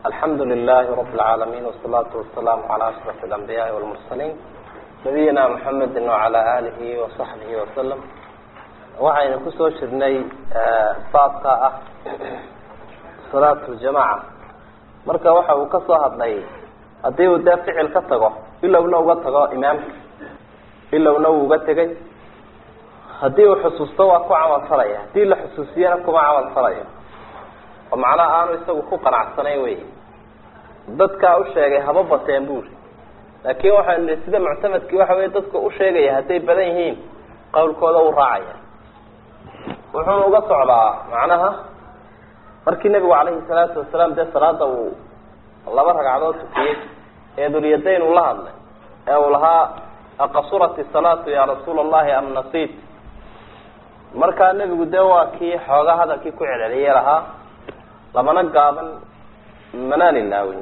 alxamdu lilahi rab اlcaalamiin wsalaatu wasalaamu calaa ashraf alambiyaai walmursaliin nabiyina muxamedi wacala alihi wasaxbihi wasalam waxaynu kusoo jirnay baabka ah salaatu ljamaca marka waxa uu ka soo hadlay haddii uu dee ficil ka tago ilowna uga tago imaamka ilowna uu uga tegay haddii uu xusuusto waa ku camal falaya haddii la xusuusiyana kuma camal falayo oo macnaha aanu isagu ku qanacsanayn wey dadkaa u sheegay haba bateen buri laakin waxaynu nihi sida muctamadkii waxa wey dadka u sheegaya hadday badan yihiin qawlkooda uu raacaya wuxuuna uga socdaa macnaha markii nebigu calayhi salaatu wasalaam dee salaada uu laba ragcadood tukiyey ee dulyadayn uu la hadlay ee uu lahaa aqasurat isalaatu ya rasuula allahi am nasit markaa nebigu dee waa kii xoogaa hadalkii ku celceliyey lahaa lamana gaaban manaan ilaawin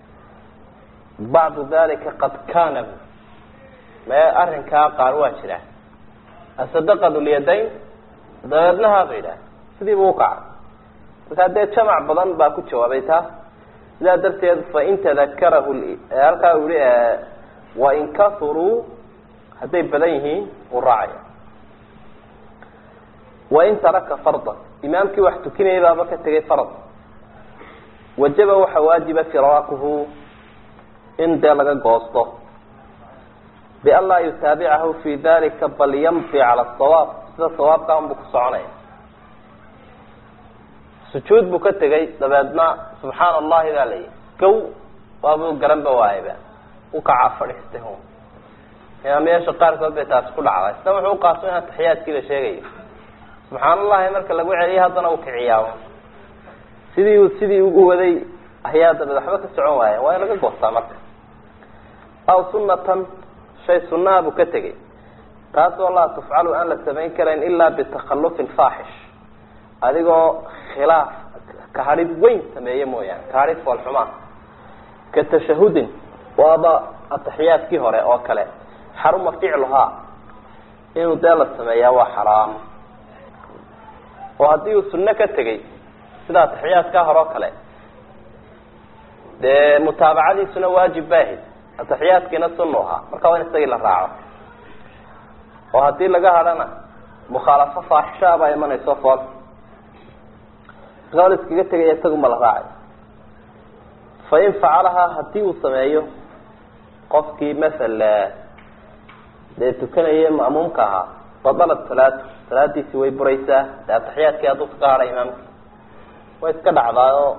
bacdu dalika qad kana mee arrinkaa qaar waa jira asadaqa dulyadayn dabeedna haaba yidhaah sidiibu ukacay markaa dee jamac badan baa ku jawaabay taa sidaa darteed fain tadakarahu halkaa u yihi wain kasuruu hadday badan yihiin uu raacaya wain taraka farda imaamkii wax tukinayay baaba ka tegay farad wajaba waxa waajiba firaaquhu in dee laga goosto bian laa yutaabicahu fi dalika bal yamdi cala sawaab sida sawaabka unbuu ku soconaya sujuud buu ka tegay dabeedna subxaana allahi baa layihi gow waabuu garanba waayaba ukacaa fadhiistay hun imaamyaasha qaarkood bay taasi ku dhacday isna wuxuu uqaaso in ataxiyaadkii la sheegayo subxaan allahi marka lagu celiyo haddana uu kiciyaa sidii uu sidii u waday ayaa dabeed waxba ka socon waaya waa in laga goostaa marka aw sunatan shay sunnaha buu ka tegay taasoo laa tufcalu aan la samayn karayn ilaa bitakhalufin faaxish adigoo khilaaf kahadhid weyn sameeye mooyaane kahadhid foolxumaa ka tashahudin waaba ataxiyaadkii hore oo kale xaruma ficluhaa inuu dee la sameeyaa waa xaraam oo haddii uu sunno ka tegay sida ataxiyaadkaa hore oo kale dee mutaabacadiisuna waajib baahid ataxiyaadkiina sunnu ahaa marka waa in isagii la raaco oo haddii laga hadhana mukhaalafo faaxishaa baa imanayso fool markaa la iskaga tegaya isaguma la raacay fain facalahaa hadii uu sameeyo qofkii masal dee tukanaya ma'muumka ahaa badalat salaatu salaadiisi way buraysaa dee ataxiyaadkii hadduu kaga hadhay imaamki way iska dhacdaayoo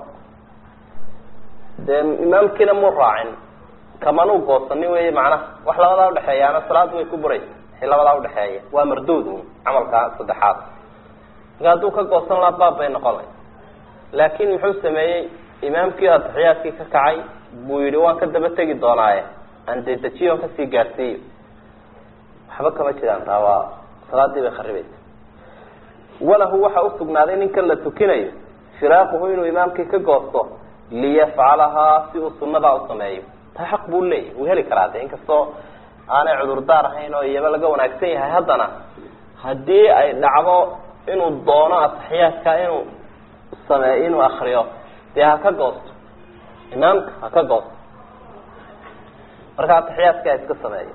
dee imaamkiina mu raacin kamanuu goosanin wey macnaha wax labadaa udhexeeyaana salaadu way ku buraysa wixii labadaa udhexeeya waa marduud camalka saddexaad marka hadduu ka goosan laha baab bay noqon lay laakin muxuu sameeyey imaamkii ataxiyaadkii ka kacay buu yihi waan ka daba tegi doonaaye aan dee dejiyo on kasii gaadhsiiyo waxba kama jiraan taa waa salaadii bay kharibaysa walahu waxa usugnaaday ninkan la tukinayo firaaquhu inuu imaamkii ka goosto liyafcalahaa si uu sunadaa usameeyo taa xaq buu leeyahy wuu heli karaa de inkastoo aanay cudurdaar ahayn oo iyaba laga wanaagsan yahay haddana haddii ay dhacdo inuu doono ataxiyaadka inuu sameeyo inuu akriyo dee ha ka goosto imaamka ha ka goosto marka ataxiyaadka ha iska sameeyo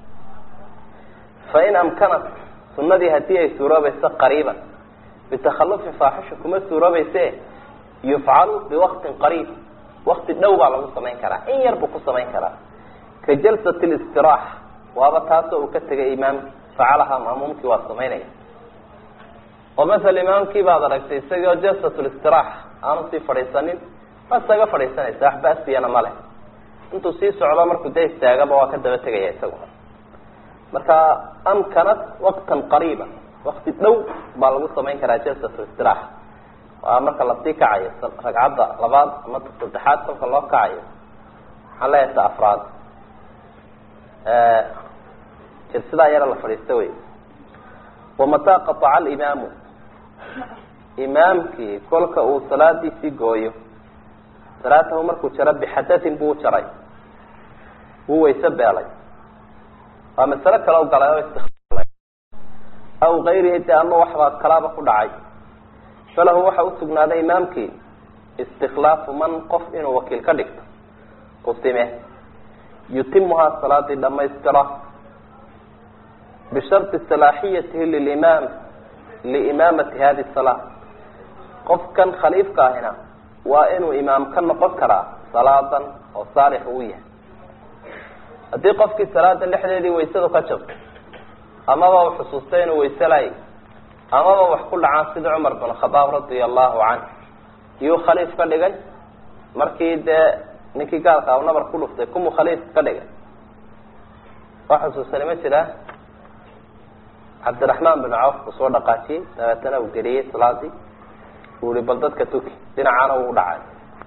fain amkanat sunadii hadii ay suuroobayso qariiban bitakhalufin faaxisha kuma suuroobayse yufcalu biwaqtin qariib wakti dhow baa lagu samayn karaa in yar buu ku samayn karaa ka jalsat listiraax waaba taasoo uu ka tegay imaamki facalahaa ma'muumkii waa samaynaya oo masala imaamkii baad aragtay isagoo jalsat listiraax aanu sii fadhiisanin ma isaga fadhiisanaysa wax basiyana ma leh intuu sii socdo markuu dee istaagaba waa ka daba tegaya isagu marka amkanat waqtan qariiba wakti dhow baa lagu samayn karaa jalsat listiraax waa marka lasii kacayo ragcadda labaad ama saddexaad kolka loo kacayo waxaan leeyahay ta afraad jirsidaa yara la fadhiista wey wamataa qataca alimaamu imaamkii kolka uu salaadiisii gooyo salaatahu markuu jaro bixadatin buu jaray wuu wayse beelay waa masalo kale u galay oo istikaalay aw gayrihi de ama waxbaa kalaaba ku dhacay falahu waxa usugnaaday imaamkii istikhlaafu man qof inuu wakiil ka dhigto qusime yutimuhaa salaadii dhamaystira bisharti salaaxiyatihi lilimaam liimaamati hadi salaa qofkan khaliifka ahina waa inuu imaam ka noqon karaa salaadan oo saalix uu yahay haddii qofkii salaada dhexdeedii waysadu ka jabto amaba u xusuustay inuu wayse lay amaba wax ku dhacaan sida cumar bin khadaab radia allahu canh iyuu khaliif ka dhigay markii dee ninkii gaalka a nabar ku dhuftay kumuu khaliif ka dhigay waa xusuustani ma jiraa cabdiraxmaan bin cawf uu soo dhaqaajiyey dabeetana uu geliyey salaadii uu ihi bal dadka tuki dhinacaana wuu dhacay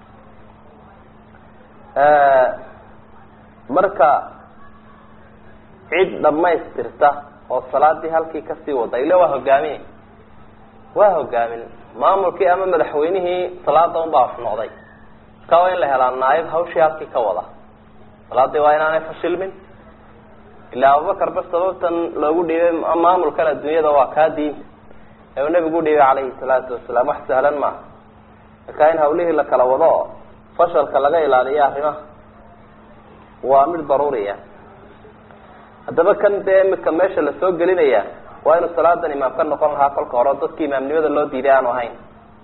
marka cid dhamaystirta oo salaadii halkii kasii wada ile waa hogaamiye waa hogaamin maamulkii ama madaxweynihii salaada unbaa wax noqday marka waa in la helaa naayib hawshii halkii ka wada salaadii waa inaanay fashilmin ilaa abubakar ba sababtan loogu dhiibay maamulkan adduunyada waa kaa diinta ee uu nabigu udhiibay calayhi salaatu wasalaam wax sahlan maaha marka in hawlihii la kala wado oo fashalka laga ilaaliyo arrimaha waa mid daruuriya haddaba kan dee imika meesha lasoo gelinaya waa inuu salaadan imaam ka noqon lahaa kolka hore dadki imaamnimada loo diiday aanu ahayn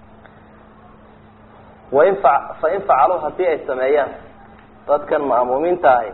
wain fa fain facaluu haddii ay sameeyaan dadkan ma'muumiinta ahi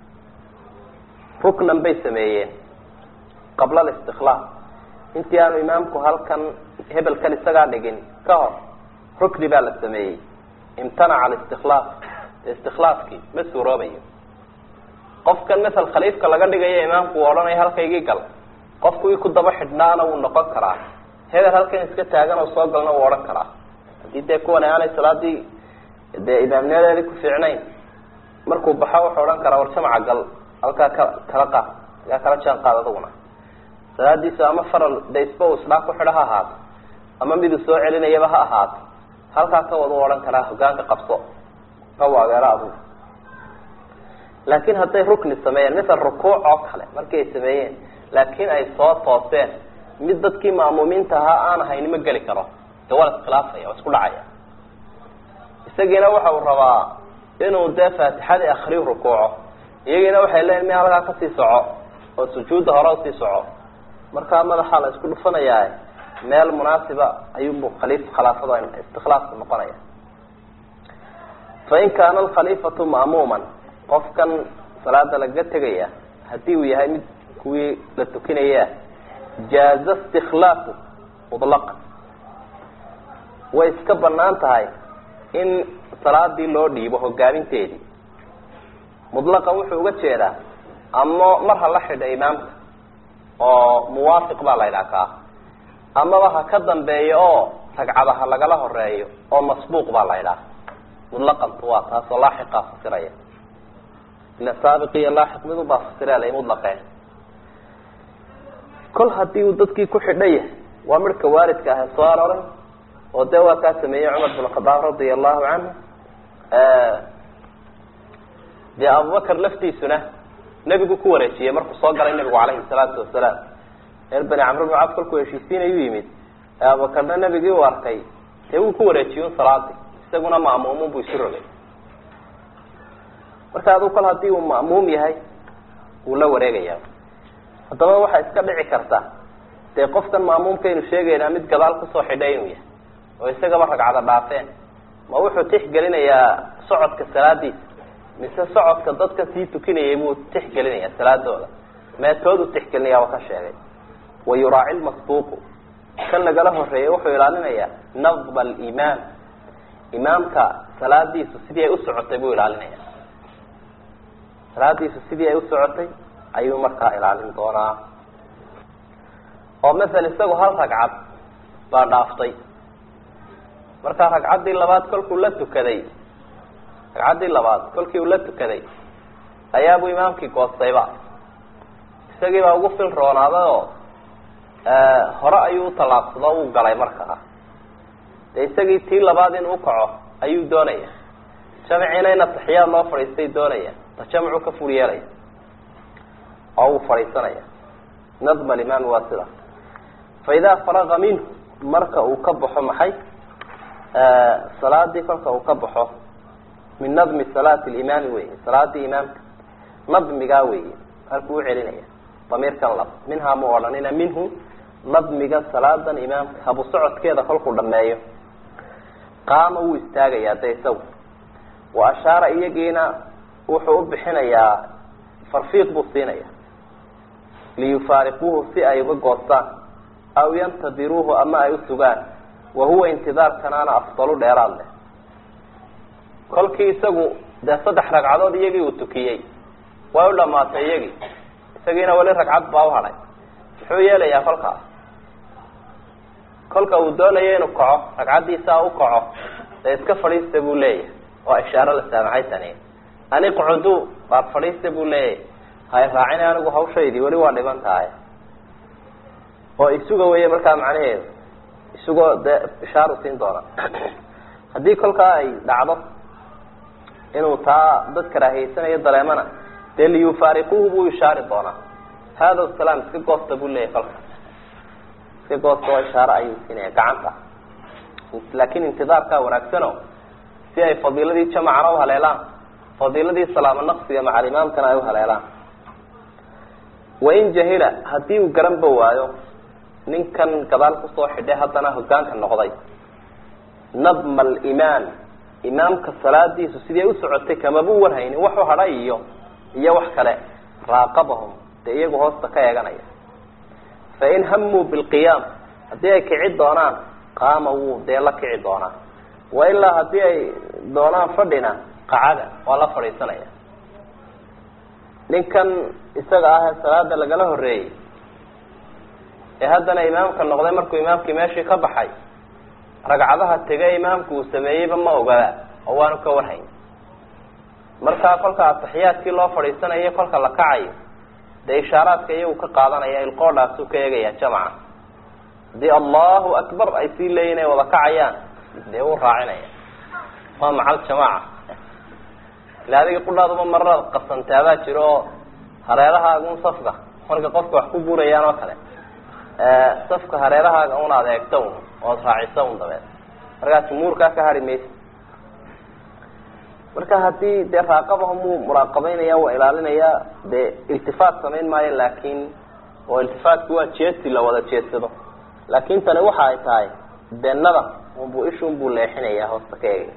ruknan bay sameeyeen qabla alistiklaaf intii aanu imaamku halkan hebelkan isagaa dhigin ka hor rukni baa la sameeyey imtanaca alistiklaaf istikhlaafkii ma suuroobayo qofkan masal khaliifka laga dhigayo imaamku uu odhanaya halkaygii gal qofkuwii ku daba xidhnaana wuu noqon karaa hebel halkan iska taagan oo soo galna wuu odhan karaa haddii dee kuwan aanay salaadii dee imaamnimadeedii ku fiicnayn markuu baxo wuxuu odhan karaa war jamaca gal halkaa ka kala qaad halkaa kala jaan qaad aduguna salaadiisu ama faral de isba uu isdhaa ku xidho ha ahaato ama miduu soo celinayaba ha ahaato halkaa ka wada u odhan karaa hogaanka qabso ka waageero adugu laakin hadday rukni sameeyeen misal rukuuc oo kale markii ay sameeyeen laakiin ay soo tooseen mid dadkii ma'muumiinta ahaa aan ahayn ma geli karo dee waa la iskhilaafaya waa isku dhacaya isagiina waxa uu rabaa inuu dee faatixadii akriyu rukuuco iyagiina waxay leeyiin mi halkaa kasii soco oo sujuudda hore usii soco markaa madaxaa la isku dhufanayaa meel munaasiba ayuubu khaliif khilaafada istikhlaafku noqonaya fain kaana alkhaliifatu ma'muuman qofkan salaada lagaga tegaya haddii uu yahay mid kuwii la tukinaya jaaza istikhlaafu mutlaqan way iska banaan tahay in salaadii loo dhiibo hogaaminteedii mutlaqan wuxuu uga jeedaa ama mar ha la xidha imaamka oo muwaafiq baa la ydhaha kaa amaba ha ka dambeeyo oo ragcada ha lagala horeeyo oo masbuuq baa la ydhaha mutlaqantu waa taasoo laaxiqaa fasiraya ila saabiq iyo laaxiq mid ubaa fasirela mutlaqeen kol hadii uu dadkii ku xidhan yahay waa midhka waalidka ah soo aroray oo dee waa kaa sameeyey cumar bin khadaab radia allahu canhu dee abubakar laftiisuna nebigu ku wareejiyey markuu soo galay nebigu calayhi salaatu wasalaam reer bani camr bn caf kolkuu heshiisiinayuu yimid abubakarna nebigii uu arkay dee wuu ku wareejiyey un salaadii isaguna ma'muumun buu isu rogay marka aduu kol hadii uu ma'muum yahay wuu la wareegaya haddaba waxaa iska dhici karta dee qofkan ma'muumkaynu sheegaynaa mid gadaal kusoo xidhay inuu yahay oo isagaba ragcada dhaafeen ma wuxuu tixgelinayaa socodka salaadiisa mise socodka dadka sii tukinayay buu tixgelinaya salaadooda meetood u tixgelinaya waa ka sheegay wa yuraaci lmasbuuqu kan lagala horeeyay wuxuu ilaalinayaa nadba alimaam imaamka salaadiisu sidii ay u socotay buu ilaalinaya salaadiisu sidii ay u socotay ayuu markaa ilaalin doonaa oo masel isagu hal ragcad baa dhaaftay markaa ragcaddii labaad kolkuu la tukaday ragcaddii labaad kolkii uu la tukaday ayaabuu imaamkii goostayba isagii baa ugu fil roonaaday oo hore ayuu utallaabsado uu galay markaa dee isagii tii labaad inuu ukaco ayuu doonaya jamciina in ataxiyaad loo fadhiistay doonaya ta jamcu ka fur yeelaya oo uu fadhiisanaya nadma alimaami waa sida fa idaa faraga minhu marka uu ka baxo maxay salaadii kolka uu ka baxo min nadmi salaati limaami wey salaadii imaamka nadmigaa weeye halkuu ucelinaya damiirkan lab minhaa mu odhanina minhu nadmiga salaadan imaamka habu socodkeeda kolkuu dhameeyo qaama wuu istaagayaa de isagu wa ashaara iyagiina wuxuu u bixinayaa farfiiq buu siinaya liyufaariquuhu si ay uga goostaan aw yantadiruuhu ama ay u sugaan wa huwa intidaarkanaana afdalu dheeraad leh kolkii isagu dee saddex ragcadood iyagii uu tukiyey way u dhamaatay iyagii isagiina weli ragcad baa u hadhay muxuu yeelayaa kolkaas kolka uu doonayo inuu kaco ragcaddiisaa u kaco dee iska fadhiista buu leeyahay waa ishaaro la saamacay tani ani qucudu baad fadhiista buu leeyahay hay raacina anigu hawshaydii weli waa dhiban tahay oo isuga weye markaa macnaheedu isugoo dee ishaaru siin doona haddii kolkaa ay dhacdo inuu taa dad karaahiyeysanayo dareemana dee liyufaariquuhu buu ishaari doonaa hada salaam iska goosta buu leeyahay kolka iska goosta oo ishaaro ayuu siinaya gacanta laakin intidaarkaa wanaagsano si ay fadiiladii jamacana uhaleelaan fadiiladii salaamo naqsiga macalimaamkana ay uhaleelaan wain jahila haddii uu garanba waayo ninkan gadaal kusoo xidhay haddana hogaanka noqday nadma alimaam imaamka salaadiisu sidii ay u socotay kamabuu warhaynin waxu hadhay iyo iyo wax kale raaqabahum dee iyagu hoosta ka eeganaya fain hamuu bilqiyaam haddii ay kici doonaan qaama wuu dee la kici doonaa wailaa haddii ay doonaan fadhina qacada waa la fadhiisanaya ninkan isaga ah ee salaada lagala horeeyey ee haddana imaamka noqday markuu imaamkii meeshii ka baxay ragcadaha tege imaamku uu sameeyeyba ma ogada oo waanu ka warhayn markaa kolka ataxiyaadkii loo fadhiisanayo kolka la kacayo dee ishaaraadka iyagu ka qaadanaya ilqoodhaasuu ka eegaya jamaca haddii allahu akbar ay sii leeyihin ay wada kacayaan dee wuu raacinaya waa macal jamaaca ila adiga qudhaaduba mararaad qasantaabaa jiro oo hareerahaagun safka marka qofka wax ku guurayaan oo kale safka hareerahaaga un aad eegto un ood raaciso un dabeed markaa jumhuurkaa ka hari maysa marka haddii dee raaqabahum wuu muraaqabeynaya waa ilaalinaya dee iltifaat samayn maayo laakin oo iltifaatki waa jeedsi la wada jeedsado laakin tani waxa ay tahay dee nadam unbuu ishunbuu leexinaya hoosta ka eegaya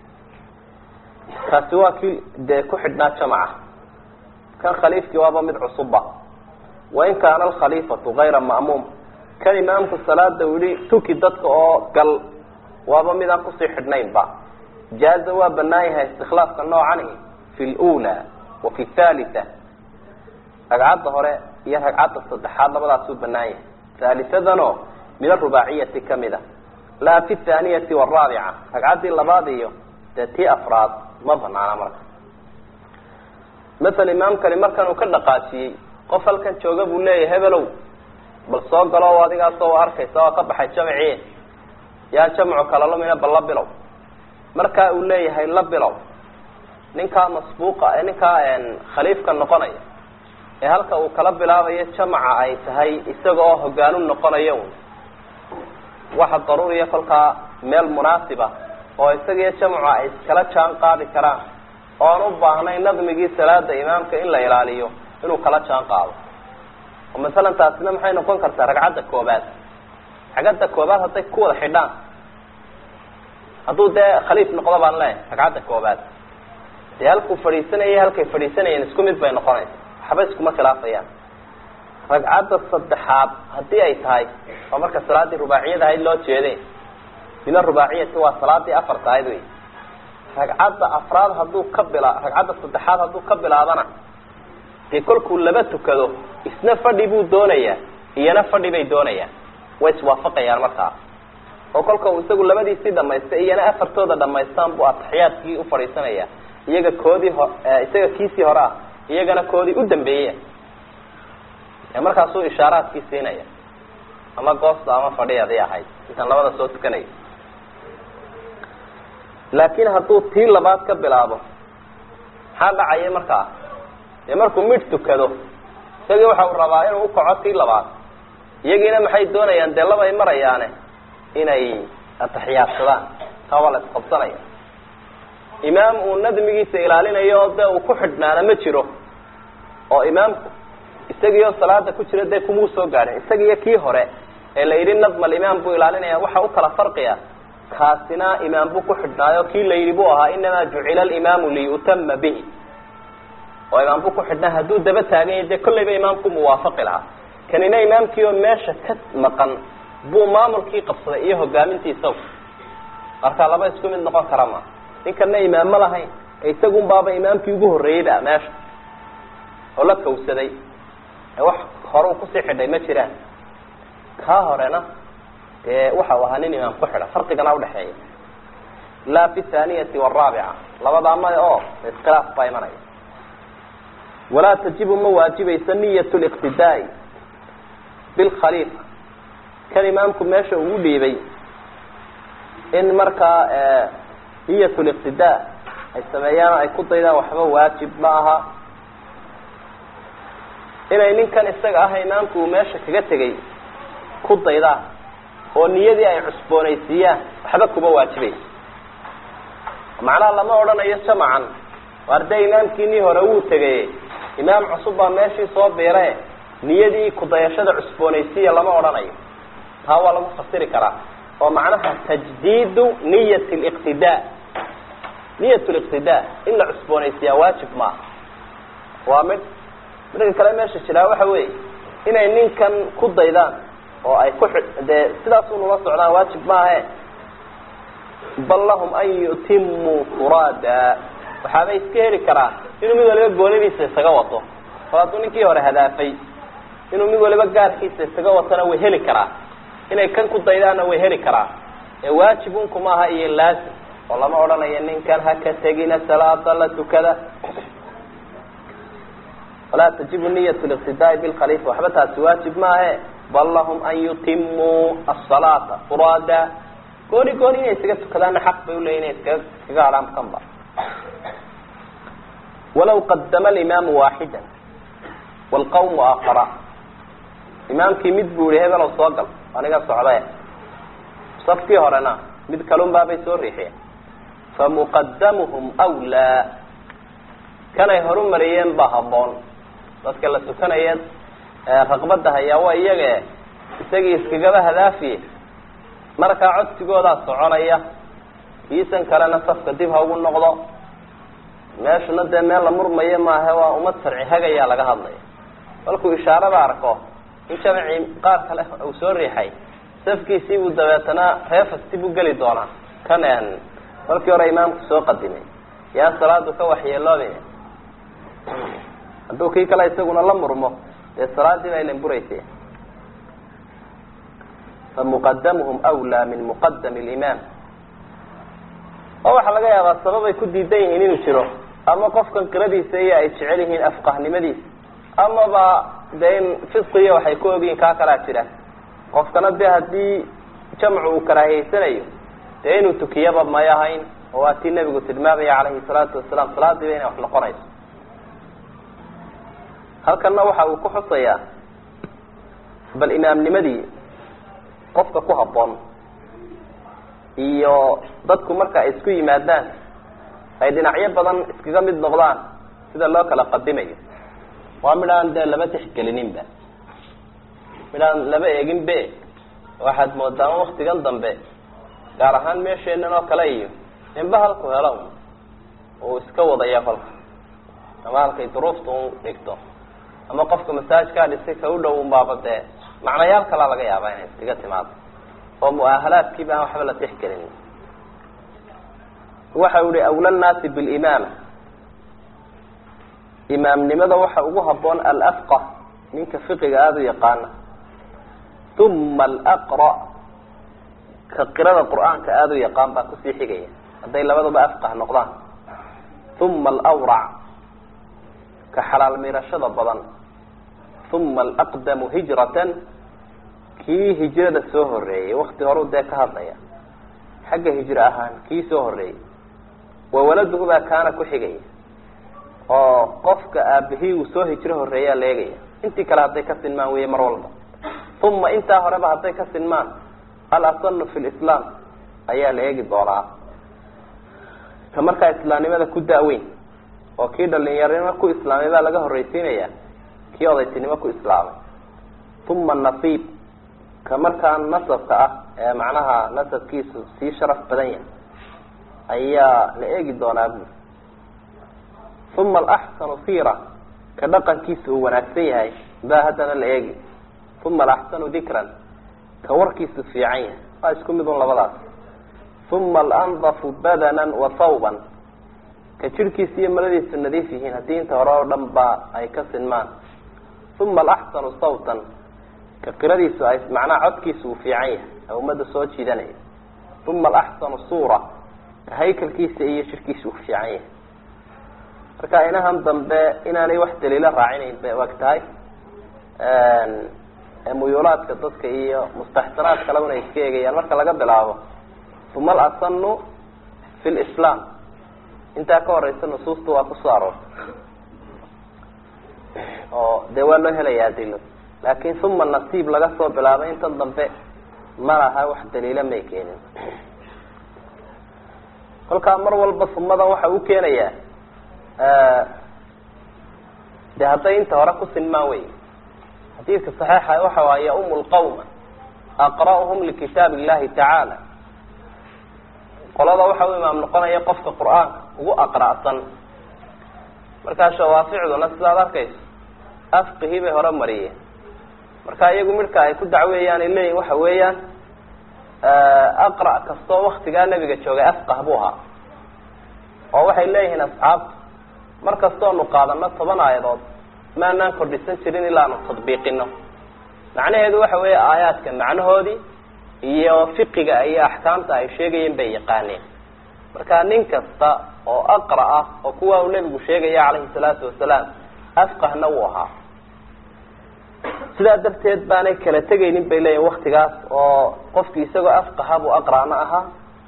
kaasi waa kii dee ku xidhnaa jamaca kan khaliifkii waaba mid cusubba wain kaana alkhaliifatu gayra ma'muum kan imaamku salaada u yihi tuki dadka oo gal waaba midaan kusii xidhnaynba jaaza waa banaan yahay istikhlaafka noocani fi lula wa fi thalitha ragcadda hore iyo ragcadda saddexaad labadaasuu banaan yahay haalisadanoo min arubaaciyati kamid a laa fi thaaniyati waraabica ragcaddii labaad iyo dee tii afraad ma banaana marka masala imaamkani markan uu ka dhaqaajiyey qof halkan jooga buu leeyahay hebelow bal soo galo adigaasoo arkaysa waa ka baxay jamci yaa jamcu kala lumina bal la bilow markaa uu leeyahay la bilow ninkaa masbuuqa ninkaa khaliifka noqonaya ee halka uu kala bilaabayo jamaca ay tahay isaga oo hogaanu noqonayo un waxa daruuriya kolkaa meel munaasiba oo isagiyo jamcu ay iskala jaan qaadi karaan oon u baahnayn nadmigii salaada imaamka in la ilaaliyo inuu kala jaan qaado oo masalan taasina maxay noqon kartaa ragcadda koobaad ragcadda koobaad hadday ku wada xidhaan hadduu dee khaliif noqdo baan leeyahay ragcadda koobaad dee halkuu fadhiisanayay halkay fadhiisanayeen isku mid bay noqonaysa waxba iskuma khilaafayaan ragcadda saddexaad haddii ay tahay waa marka salaaddii rubaaciyada ahayd loo jeede min arubaaciyati waa salaadii afarta ahayd wey ragcadda afraad hadduu ka bila ragcadda saddexaad hadduu ka bilaabana dee kolkuu laba tukado isna fadhi buu doonayaa iyana fadhi bay doonayaan way iswaafaqayaan markaa oo kolka uu isagu labadiisii dhamaystay iyana afartooda dhamaystaan buu ataxiyaadkii ufadhiisanaya iyaga koodii ho isaga kiisii hore ah iyagana koodii u dambeeya ee markaasuu ishaaraadkii siinaya ama goosta ama fadhi aday ahayd intaan labada soo tukanaya laakiin hadduu tii labaad ka bilaabo maxaa dhacaya markaa dee markuu midh tukado isagii waxa uu rabaa inuu ukaco tii labaad iyagiina maxay doonayaan dee labay marayaane inay ataxiyaadsadaan taa waa la isqabsanaya imaam uu nadmigiisa ilaalinayo oo dee uu ku xidhnaana ma jiro oo imaamku isagiioo salaada ku jira dee kumuu soo gaadhin isagiiyo kii hore ee la yidhi nadmal imaam buu ilaalinaya waxa u kala farqiya kaasina imaam buu ku xidhnaayo kii la yidhi buu ahaa inamaa jucila alimaamu liyutama bihi oo imaam buu ku xidhnaa hadduu daba taagan yahay dee kollayba imaamku muwaafaqi lahaa kanina imaamkii oo meesha ka maqan buu maamulkii qabsaday iyo hogaamintii isagu marka laba isku mid noqon kara ma ninkana imaam ma lahayn ee isagun baaba imaamkii ugu horreeyeyba meesha oo la kawsaday ee wax hore u kusii xidhay ma jiraan kaa horena dee waxa uu ahaa nin imaam ku xidha farqigana udhexeeya laa fi thaniyati waraabica labadaa maya oo iskhilaaf baa imanaya walaa tajibu ma waajibaysa niyat liqtidaai bilkhaliifa kan imaamku meesha ugu dhiibay in markaa niyat liqtidaa ay sameeyaan ay ku daydaan waxba waajib ma aha inay ninkan isaga ah imaamku uu meesha kaga tegay ku daydaan oo niyadii ay cusboonaysiiyaan waxba kuma waajibaysa macnaha lama odhanayo jamacan waar dee imaamkiinii hore wuu tegay imaam cusub baa meeshii soo biire niyadii kudayashada cusboonaysiiya lama odhanayo taa waa lagu fasiri karaa oo macnaha tajdiidu niyat liqtidaa niyat liqtidaa in la cusboonaysiiyaa waajib maaha waa mid midka kale meesha jiraa waxa weeye inay ninkan ku daydaan oo ay ku dee sidaas unula socdaan waajib maahe bal lahum an yutimuu furaada waxaabay iska heli karaa inuu mid waliba goonidiisa isaga wato oo hadduu ninkii hore hadaafay inuu mid waliba gaarkiisa isaga watona way heli karaa inay kan ku daydaanna way heli karaa ee waajib unkuma aha iyo laazim oo lama odhanayo ninkan haka tegina salaada la tukada walaa tajibu niyat liqtidaai bilkhalifa waxba taasi waajib maahe bal lahum an yutimuu asalaata furaada gooni gooni inay isaga tukadaanna xaq bay uleeyihin inay iskaga iskaga hadhaan kanba walaw qadama alimaamu waaxida waalqawmu aakara imaamkii mid buu yihi hebelow soo gal aniga socdae safkii horena mid kalun baabay soo riixiyeen famuqadamuhum wlaa kanay horumariyeen baa habboon dadka la tukanaya raqbada hayaa waa iyage isagii iskagaba hadaafiye markaa codsigoodaa soconaya kiisan kalena safka dib ha ugu noqdo meeshuna dee meel la murmayo maahe waa ummad sharci hagayaa laga hadlaya markuu ishaarada arko in jamacii qaar kale uu soo riixay safkiisii buu dabeetana reefasti buu geli doonaa kan markii hore imaamku soo qadimay yaan salaadu ka waxyeeloobin hadduu kii kale isaguna la murmo dee salaadii baa ilan buraysa famuqadamuhum wlaa min muqadami limaam oo waxaa laga yaabaa sababay ku diidan yihiin inuu jiro ama qofkan qiradiisa iyo ay jecel yihiin afqahnimadiisa amaba dee in fisqiya waxay ku ogyihiin kaa kalaa jira qofkana de haddii jamcu uu karaahiyeysanayo dee inuu tukiyaba may ahayn oo waa tii nebigu tilmaamaya calayhi salaatu wasalaam salaadiiba inay wax noqonayso halkanna waxa uu ku xusayaa bal imaamnimadii qofka ku habboon iyo dadku marka ay isku yimaadaan ay dhinacyo badan iskaga mid noqdaan sida loo kala qadimayo waa midhaan dee laba tixgelininba midhaan laba eegin be waxaad moodaa waktigan dambe gaar ahaan meesheenan oo kale iyo inba halku helo uu iska wadaya kolka ama halkay duruufta u dhigto ama qofka masaajkaa dhisay ka u dhow unbaaba dee macnayaal kalaa laga yaabaa inay iskaga timaado oo mu'ahalaadkii baan waxba la tixgelin waxa u ihi awla nnaasi bilimaama imaamnimada waxa ugu haboon alafqah ninka fiqiga aada u yaqaana uma alaqra ka qirada qur'aanka aada u yaqaan baa kusii xigaya hadday labadaba afqah noqdaan uma alawrac ka xalaal miirashada badan uma alaqdamu hijratan kii hijrada soo horeeyey wakti horeu dee ka hadlaya xagga hijro ahaan kii soo horeeyey wawaladuhu baa kaana ku xigaya oo qofka aabihii uu soo hijro horeeyaa la eegaya intii kale hadday ka sinmaan weye mar walba uma intaa horeba hadday ka sinmaan alasanu fi lislaam ayaa la eegi doonaa ka markaa islaamnimada ku daaweyn oo kii dhalinyarnimo ku islaamay baa laga horreysiinaya kii odaytinimo ku islaamay uma nasiib ka markaa nasabka ah ee macnaha nasabkiisu sii sharaf badan yahay ayaa la eegi doonaa bu uma alaxsanu sira ka dhaqankiisa uu wanaagsan yahay baa haddana la eegi uma alaxsanu dikran ka warkiisu fiican yahay waa isku mid un labadaas uma alandafu badanan wa thawban ka jirhkiisa iyo maladiisu nadiif yihiin haddii inta hore oo dhan ba ay ka sinmaan uma alaxsanu sawtan ka qiradiisu ay macnaha codkiisu uu fiican yahay ee ummadda soo jiidanaya uma alaxsanu suura ka haykalkiisa iyo jirhkiisa uu fiican yahay marka inahan dambe inaanay wax daliilo raacinayn bay og tahay muyuulaadka dadka iyo mustaxsanaad kalebana ay iska eegayaan marka laga bilaabo uma alasanu fi lislaam intaa ka horeysa nusuusta waa kusoo aroortay oo dee waa loo helaya adilo laakin uma nasiib laga soo bilaabay intan dambe ma laha wax daliila may keenin kolkaa mar walba sumadan waxa u keenayaa de hadday inta hore ku sinmaan wey xadiidka saxiixa waxa waay yaum lqawma aqra'uhum likitaab illahi tacaala qolada waxa u imaam noqonaya qofka qur-aanka ugu aqra'san markaa shawaaficduna sidaad arkayso afqihii bay hore mariyeen marka iyagu midhka ay ku dacweeyaan ay leeyihin waxa weeyaan aqra' kastoo waktigaa nabiga joogay afqah buu ahaa oo waxay leeyihiin asxaabtu mar kastoonu qaadano toban aayadood maanaan kordhisan jirin ilaanu tadbiiqino macnaheedu waxa weeye aayaadka macnahoodii iyo fiqiga iyo axkaamta ay sheegayeen bay yaqaaneen marka nin kasta oo aqra ah oo kuwa uu nebigu sheegaya calayhi salaatu wasalaam afqahna wuu ahaa sidaa darteed baanay kala tegaynin bay leeyihin waktigaas oo qofki isagoo afqaha buu aqra'na ahaa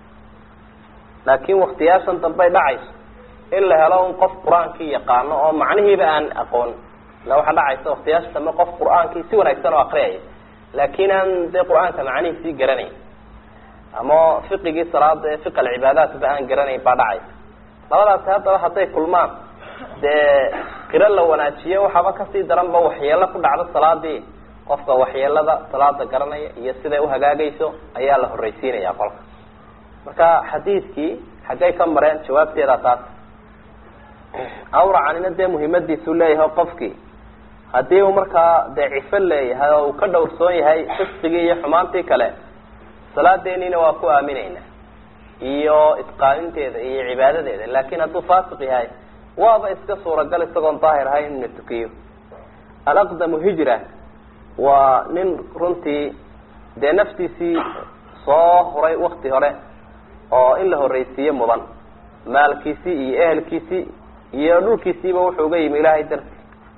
laakin waktiyaashan dambey dhacayso in la helo un qof qur-aankii yaqaano oo macnihiiba aan aqoon ila waxaa dhacaysa waktiyaasha dambe qof qur-aankii si wanaagsan oo akriyaya laakin aan dee qur-aanka macnihiisii garanayn ama fiqigii salaada ee fiq alcibaadaatba aan garanayn baa dhacaysa labadaasi haddaba hadday kulmaan dee qiro la wanaajiyo waxaaba kasii daranba waxyeelo ku dhacdo salaadii qofka waxyeelada salaada garanaya iyo siday uhagaagayso ayaa la horreysiinaya qolka marka xadiidkii xaggay ka mareen jawaabteeda taas awracanina dee muhiimadiisu leeyahay qofkii haddii uu markaa dee cifo leeyahay oo uu ka dhowrsoon yahay fisqigii iyo xumaantii kale salaadeeniina waa ku aamineyna iyo itqaaninteeda iyo cibaadadeeda laakin hadduu faasiq yahay waaba iska suuragal isagoon daahir ahayn inuna tukiyo alaqdamu hijra waa nin runtii dee naftiisii soo huray wakti hore oo in la horreysiiye mudan maalkiisii iyo ehelkiisii iyo dhulkiisiiba wuxuu uga yimi ilaahay darti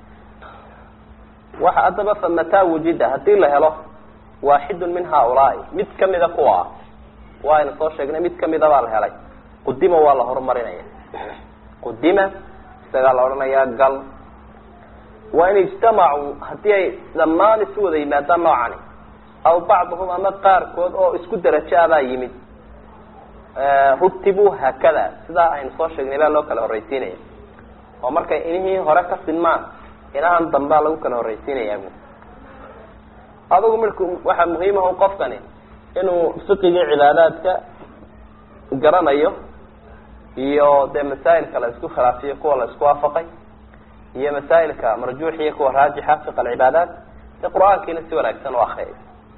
waxa haddaba fa mataa wujida haddii la helo waaxidun min haaulaai mid kamida kuwa ah waaynu soo sheegnay mid kamida baa la helay qudima waa la horumarinaya qudima isagaa la odhanayaa gal waa in ijtamacuu haddii ay dhammaan isu wada yimaadaan noocani aw bacduhum ama qaarkood oo isku darajo abaa yimid rutibuu haakada sidaa aynu soo sheegnay baa loo kala horreysiinaya oo markay inihii hore ka sinmaan inahan dambaa lagu kala horreysiinaya bu adugu marku waxaa muhiimaha qofkani inuu fiqigii cibaadaadka garanayo iyo dee masaa'ilka la isku khilaafiyo kuwa la isku waafaqay iyo masaa'ilka marjuuxiya kuwa raajixa fiq alcibaadaat dee qur-aankiina si wanaagsan u akriyay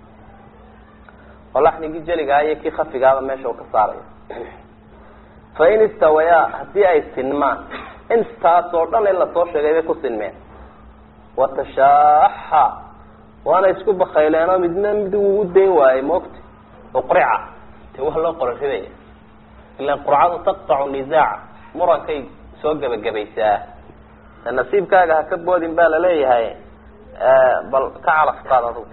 oo laxnigii jeligaa iyo kii khafigaaba meesha uu ka saarayo fa in istawayaa haddii ay sinmaan intaas oo dhan in lasoo sheegay bay ku sinmeen watashaaxa waana isku bakayleen oo midna mid ugu dayn waayey moogta uqrica dee waa loo qora ridaya ilan qurcadu taqtacu nisaaca murankay soo gebagabaysaa nasiibkaaga ha ka boodin baa laleeyahay bal ka calaftaad adugu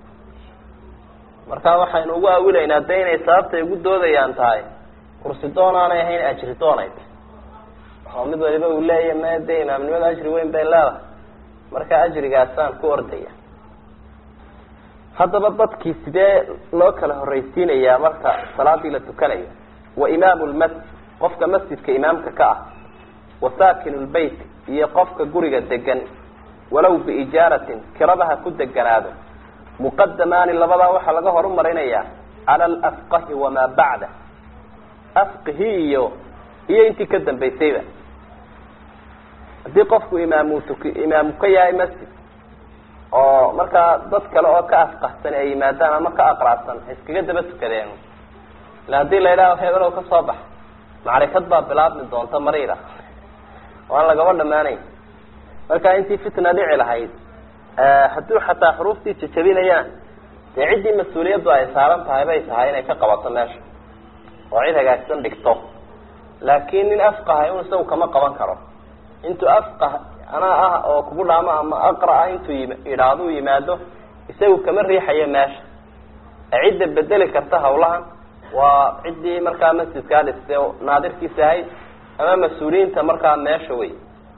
marka waxaynu ugu awilaynaa de inay sababtay ugu doodayaan tahay kursi doon aanay ahayn ajri doonayd oo mid waliba uu leeya me de imaamnimada ajri weyn bay leedahay marka ajrigaasaan ku ordaya haddaba dadkii sidee loo kala horreysiinayaa marka salaadii la tukanayo wa imaamu lmasjid qofka masjidka imaamka ka ah wa saakinu lbeyt iyo qofka guriga degan walow biijaaratin kirabaha ku deganaado muqadamaani labadaa waxaa laga horumarinayaa cala alafqahi wamaa bacda afqihi iyo iyo intii ka dambaysayba haddii qofku imaamu tuk imaamu ka yahay masjid oo markaa dad kale oo ka afqahsan ay yimaadaan ama ka aqraabsan iskaga daba tukadeen ila haddii la yidhaaho hebelow ka soo bax macrifad baa bilaabmi doonta mariira waan lagaba dhamaanayn marka intii fitna dhici lahayd hadduu xataa xuruuftii jajabinayaan dee ciddii mas-uuliyaddu ay saaran tahay bay tahay inay ka qabato meesha oo cid hagaagsan dhigto laakiin nin afqaha un isagu kama qaban karo intuu afqah anaa ah oo kugu dhaamo ama aqra ah intuu idhaahdu yimaado isagu kama riixayo meesha cidda bedeli karta hawlahan waa ciddii markaa masjidkaa dhistay naadirkiisa ahayd ama mas-uuliyiinta markaa meesha wey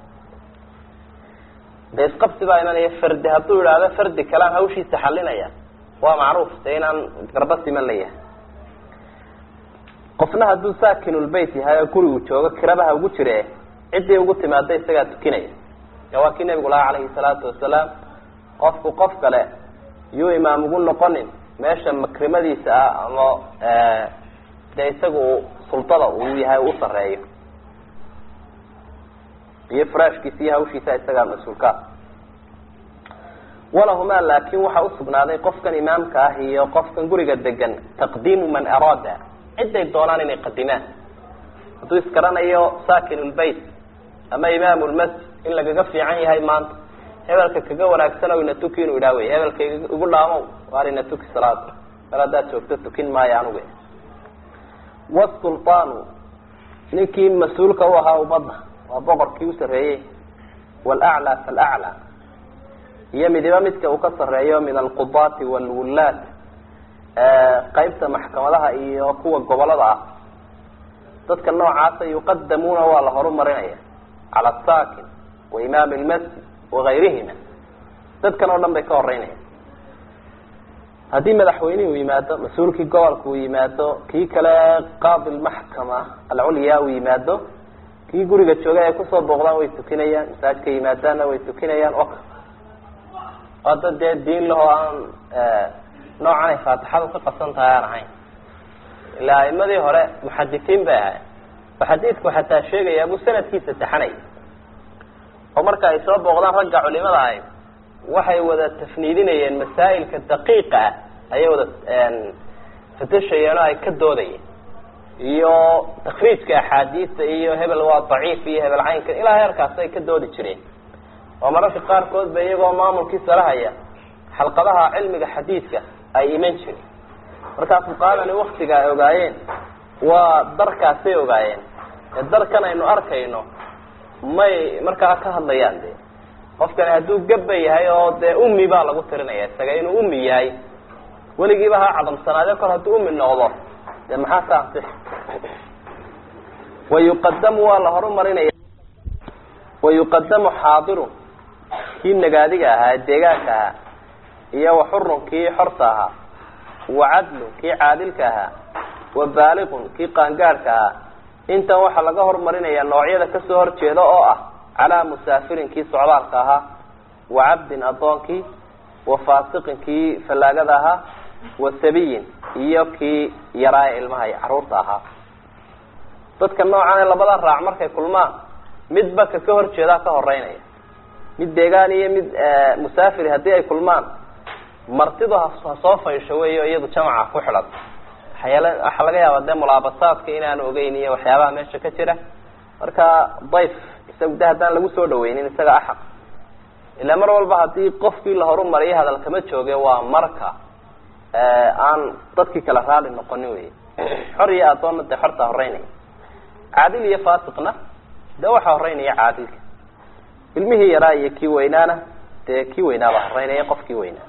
de isqabsi baa imanaya fardi hadduu idhaahdo fardi kalaan hawshiisa xalinaya waa macruuf de inaan garba siman la yahay qofna hadduu saakinulbeyt yahay oo gurigu joogo kirabaha ugu jire ciddii ugu timaada isagaa tukinaya e waa kii nabigu lahaa calayhi salaatu wasalaam qofku qof kale yuu imaam ugu noqonin meesha makrimadiisa ah ama dee isagu sultada uu yahay u sareeyo iyo frashkiisa iyo hawshiisa isagaa mas-uulkaa walahumaa laakin waxaa usugnaaday qofkan imaamka ah iyo qofkan guriga degan taqdiimu man araada ciday doonaan inay qadimaan hadduu isgaranayo sakinulbeyt ama imaam lmasjid in lagaga fiican yahay maanta hebelka kaga wanaagsan ina tuki inuu idhaa wey hebelka igu dhaamow waar ina tuki salaada mar haddaad joogto tukin maayo anugu wasulطaanu ninkii mas-uulka u ahaa ummadda waa boqorkii u sarreeyey wlaclى falaclى iyo midiba midka uu ka sareeyo min alqudaati wاlwullaat qeybta maxkamadaha iyo kuwa gobolada ah dadka noocaasa yuqadamuuna waa la horumarinaya cala asakin wa imaam lmasjid wagayrihima dadkan oo dhan bay ka horeynaya haddii madaxweynihii u yimaado mas-uulkii gobolka uu yimaado kii kale qaadi lmaxkama alculyaa uu yimaado kii guriga joogay ay kusoo booqdaan way tukinayaan masaajka yimaadaanna way tukinayaan o waa dad dee diin lahoo aan noocan ay faatixadu ka qasan tahay aan ahayn ilaa aimadii hore muxadisiin bay ahayd oo xadiidku xataa sheegaya buu sanadkiisa taxanay oo marka ay soo booqdaan ragga culimada ahayd waxay wada tafniidinayeen masaa'ilka daqiiqa ah ayay wada fatashayeen oo ay ka doodayeen iyo takriijka axaadiista iyo hebel waa daciif iyo hebel caynka ilaa heerkaas ay ka doodi jireen oo mararka qaarkood ba iyagoo maamulkii salahaya xalqadaha cilmiga xadiidka ay iman jireen markaa fuqahadani waktiga ay ogaayeen waa darkaasay ogaayeen ee darkan aynu arkayno may markaa ka hadlayaan de qofkani hadduu gabba yahay oo dee ummi baa lagu tirinaya isaga inuu ummi yahay weligiiba ha cadamsanaade kor hadduu ummi noqdo de maxaa ka ansix wayuqadamu waa la horumarinaya wayuqadamu xaadirun kii nagaadiga ahaa deegaanka ahaa iyo waxurun kii xorta ahaa wacadlun kii caadilka ahaa wa baaliqun kii qaangaadhka ahaa intan waxaa laga horumarinaya noocyada kasoo horjeeda oo ah calaa musaafirin kii socdaalka ahaa wa cabdin addoonkii wa faasiqin kii fallaagada ahaa wa sabiyin iyo kii yaraaya ilmaha caruurta ahaa dadka noocan ee labada raac markay kulmaan midba ka ka horjeedaa ka horeynaya mid deegaan iyo mid musaafiri haddii ay kulmaan martidu ha soo faysho weyo iyadu jamaca ku xidhan waxyaala waxaa laga yaabaa dee mulaabasaadka inaanu ogeyn iyo waxyaabaha meesha ka jira marka dayf isagu de haddaan lagu soo dhaweynin isaga axaq ilaa mar walba haddii qofkii la horumariyo hadal kama jooge waa marka aan dadkii kala raali noqonin wey xor iyo adoonna dee xorta horeynaya caadil iyo fasiqna de waxaa horeynaya caadilka ilmihii yaraa iyo kii weynaana dee kii weynaabaa horeynaya qofkii weynaa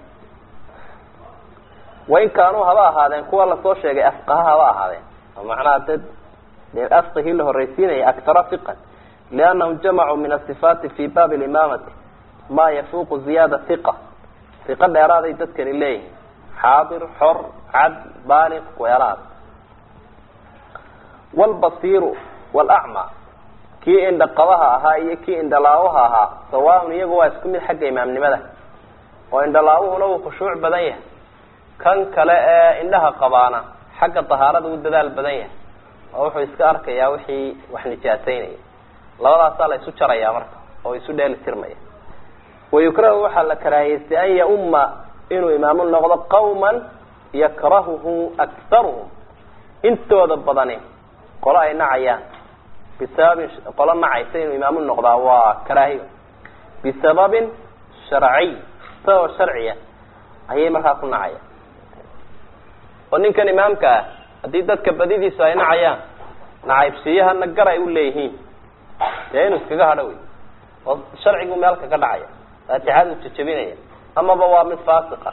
wain kaanuu haba ahaadeen kuwa lasoo sheegay afqaha haba ahaadeen oo macnaha dad dee afqihii la horreysiinaya aktara fiqan liannahum jamacuu min asifaati fi baabi limaamati ma yafuuqu ziyaada hiqa hiqo dheeraaday dadkani leeyihin xaadir xor cad baaliq weeraad walbasiiru walacma kii indhaqabaha ahaa iyo kii indhalaawaha ahaa sawaaun iyagu waa isku mid xagga imaamnimada oo indhalaawuhuna uu khushuuc badan yahay kan kale ee indhaha qabaana xagga dahaarada u dadaal badan yahay oo wuxuu iska arkayaa wixii wax nijaasaynaya labadaasaa la isu jarayaa marka oo isu dheeli tirmaya wayukrahu waxaa la karaahiyeystay an yauma inuu imaamu noqdo qawman yakrahuhu aktaruhum intooda badani qolo ay nacayaan bisababin qolo nacaysa inuu imaamu noqdaa waa karaahiyo bisababin sharciy sabab sharciya ayay markaa ku nacayaan oo ninkan imaamka ah haddii dadka badidiisu ay nacayaan nacaybsiyahana gar ay u leeyihiin dee inuu iskaga hadho wey oo sharcigu meel kaga dhacaya faatixadu jajabinaya amaba waa mid faasiqa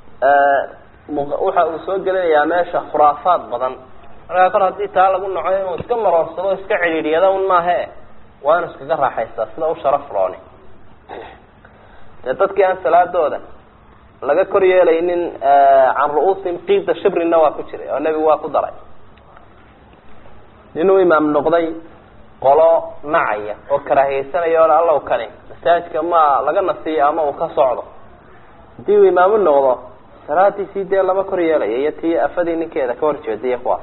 waxa uu soo gelinayaa meesha khuraafaad badan markaa kor haddii taa lagu naco inuu iska maroorsado iska cidhiidhyada un maahe waa inuu iskaga raaxaystaa sida u sharaf rooni dee dadkii aan salaadooda laga kor yeelaynin can ru'uusihim qiida shibrina waa ku jiray oo nebigu waa ku daray ninuu imaam noqday qolo nacaya oo karaahiyeysanaya o allow kani masaajidka ma laga nasiyo ama uu ka socdo haddii uu imaamu noqdo salaadiisii dee lama kor yeelaya iyo tii afadii ninkeeda ka horjeedaiyo kuwaas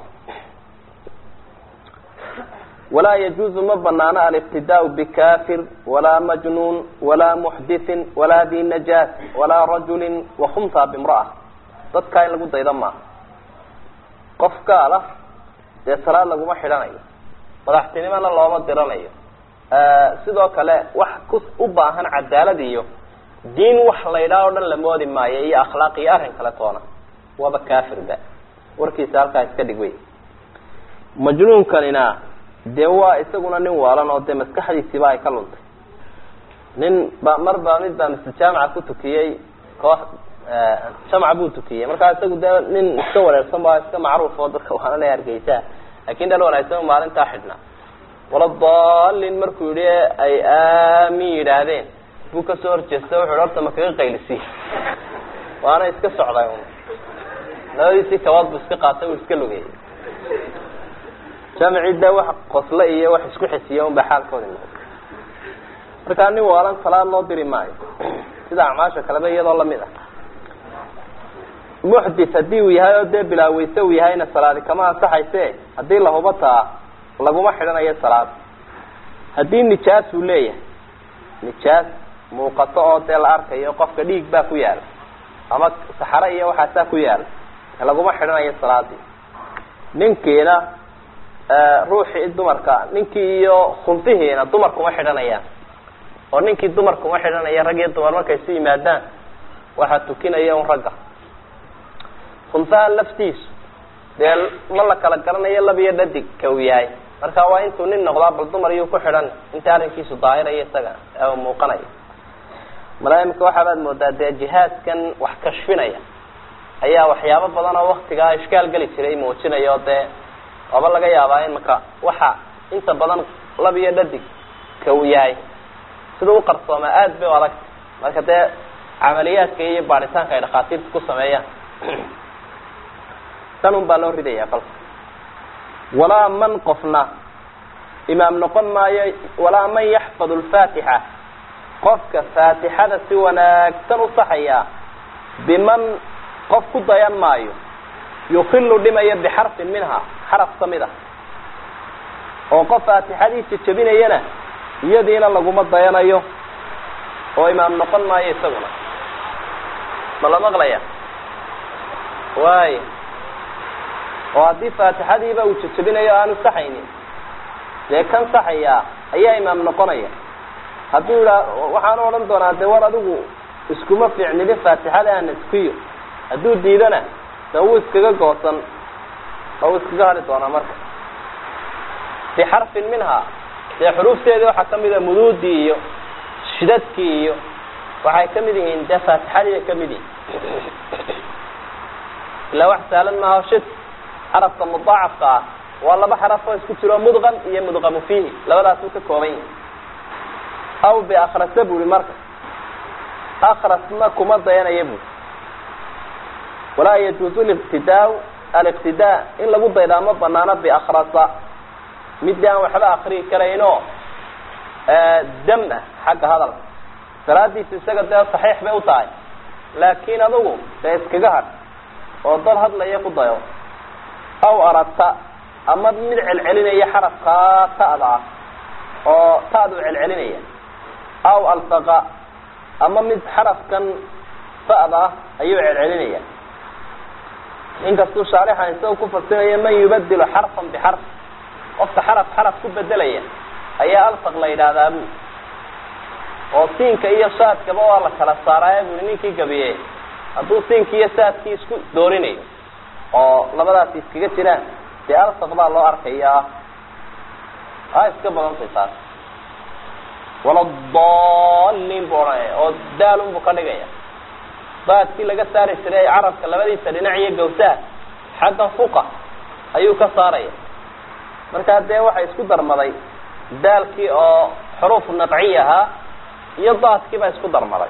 walaa yajuuzu ma banaano alibtidaau bikafir walaa majnuun walaa muxdithin walaa di najaas walaa rajulin wakhumta bimra'a dadkaa in lagu dayda maaha qof gaala dee salaad laguma xidhanayo madaxtinimona looma diranayo sidoo kale wax ku u baahan cadaalad iyo diin wax la ydhaha o dhan la moodi maayo iyo akhlaaq iyo arrin kale toona waaba kafirba warkiisa halkaa iska dhig wey majnuunkanina dee waa isaguna nin waalan oo dee maskaxdiisiiba ay ka luntay nin ba mar baa mid baa mise jaamaca ku tukiyey koox jamca buu tukiyey markaa isagu dee nin iska wareersan ba iska macruuf oo dadka waana le hargeysaa lakin dhan wanaagsan maalintaa xidhnaa wala dalin markuu yihi ay aamin yidhaahdeen buu kasoo horjeesta wuxu horta ma kaga qaylisiy waana iska socday un labadiisii kabaad buu iska qaatay uu iska lugeyay jamci de wax qosle iyo wax isku xisiya un ba xaalkoodi noqday markaa nin waalan salaad loo diri maayo sida acmaasha kaleba iyadoo lamid ah muxdith haddii uu yahay oo dee bilaaweyse uu yahayna salaadi kama ansaxayse haddii lahuba taa laguma xidhanayo salaad haddii nijaas uu leeyahay nijaas muuqato oo dee la arkayo qofka dhiig baa ku yaala ama saxare iyo waxaasaa ku yaala laguma xidhanayo salaadii ninkiina ruuxii dumarka ninkii iyo khunfihiina dumar kuma xidhanayaan oo ninkii dumar kuma xidhanaya rag iyo dumar markay isu yimaadaan waxaa tukinaya un ragga khunfaha laftiisu dee ma la kala garanayo lab iyo dhadig ka uu yahay marka waa intuu nin noqdaa bal dumar iyuu ku xidhan inta arrinkiisu daahirayo isaga muuqanaya mala imika waxaabaad moodaa dee jihaadkan wax kashfinaya ayaa waxyaabo badan oo waktigaa ishkaal geli jiray muujinaya oo dee waaba laga yaabaa imika waxa inta badan lab iyo dhadig ka uu yahay sida u qarsoomaa aad bay u adagta marka dee camaliyaadka iyo baaritaanka ay dhakhaatiirta ku sameeyaan tan un baa loo ridaya kolka walaa man qofna imaam noqon maayo walaa man yaxfad lfaatixa qofka faatixada si wanaagsan u saxaya biman qof ku dayan maayo yukilu dhimaya bixarfin minha xaraf kamid a oo qof faatixadiisa jebinayana iyadiina laguma dayanayo oo imaam noqon maayo isaguna ma la maqlaya waay oo haddii faatixadiiba uu jejebinayo aanu saxaynin dee kan saxaya ayaa imaam noqonaya hadduu idhaa waxaanu odhan doonaa dee war adigu iskuma fiicnidin faatixada ana iskiyo hadduu diidana de wuu iskaga goosan oo wuu iskaga hadhi doonaa marka bixarfin minha dee xuruufteedii waxaa kamid a muduudii iyo shidadkii iyo waxay kamid yihiin dee faatixadii bay kamid yihiin ilaa wax saalan maaha shid xarafka mudaacafka ah waa laba xaraf oo isku jiro mudqam iyo mudqamu fiihi labadaasuu ka kooban yahay aw biakrasa buri marka akrasna kuma dayanaya buri walaa yajuuzu liqtidaa aliqtidaa in lagu daydaa ma banaano biakrasa midii aan waxba akriyi karaynoo dam ah xagga hadalka salaadiisa isaga dee saxiix bay u tahay laakiin adugu dee iskaga hadh oo dad hadlaya ku dayo aw aragta ama mid celcelinaya xarafkaa ta'da ah oo ta'du celcelinaya aw altaqa ama mid xarafkan fa'da ah ayuu celcelinaya inkastuu shaarixan isagao ku fasiraya man yubadilu xarfan bixarf qofka xaraf xaraf ku bedelaya ayaa alfaq la yidhaahdaa bu oo siinka iyo saadkaba waa la kala saaraaye buri ninkii gabiye hadduu siinki iyo saadkii isku doorinayo oo labadaasi iskaga jiraan dee alfaq baa loo arkayaa a iska badantay taas waladaliin bu odhanaya oo daalun buu ka dhigaya baadkii laga saari jiray carabka labadiisa dhinac iyo gawsaha xagga fuqa ayuu ka saaraya markaa dee waxay isku darmaday daalkii oo xuruuf naqci ahaa iyo daadkii baa isku darmaday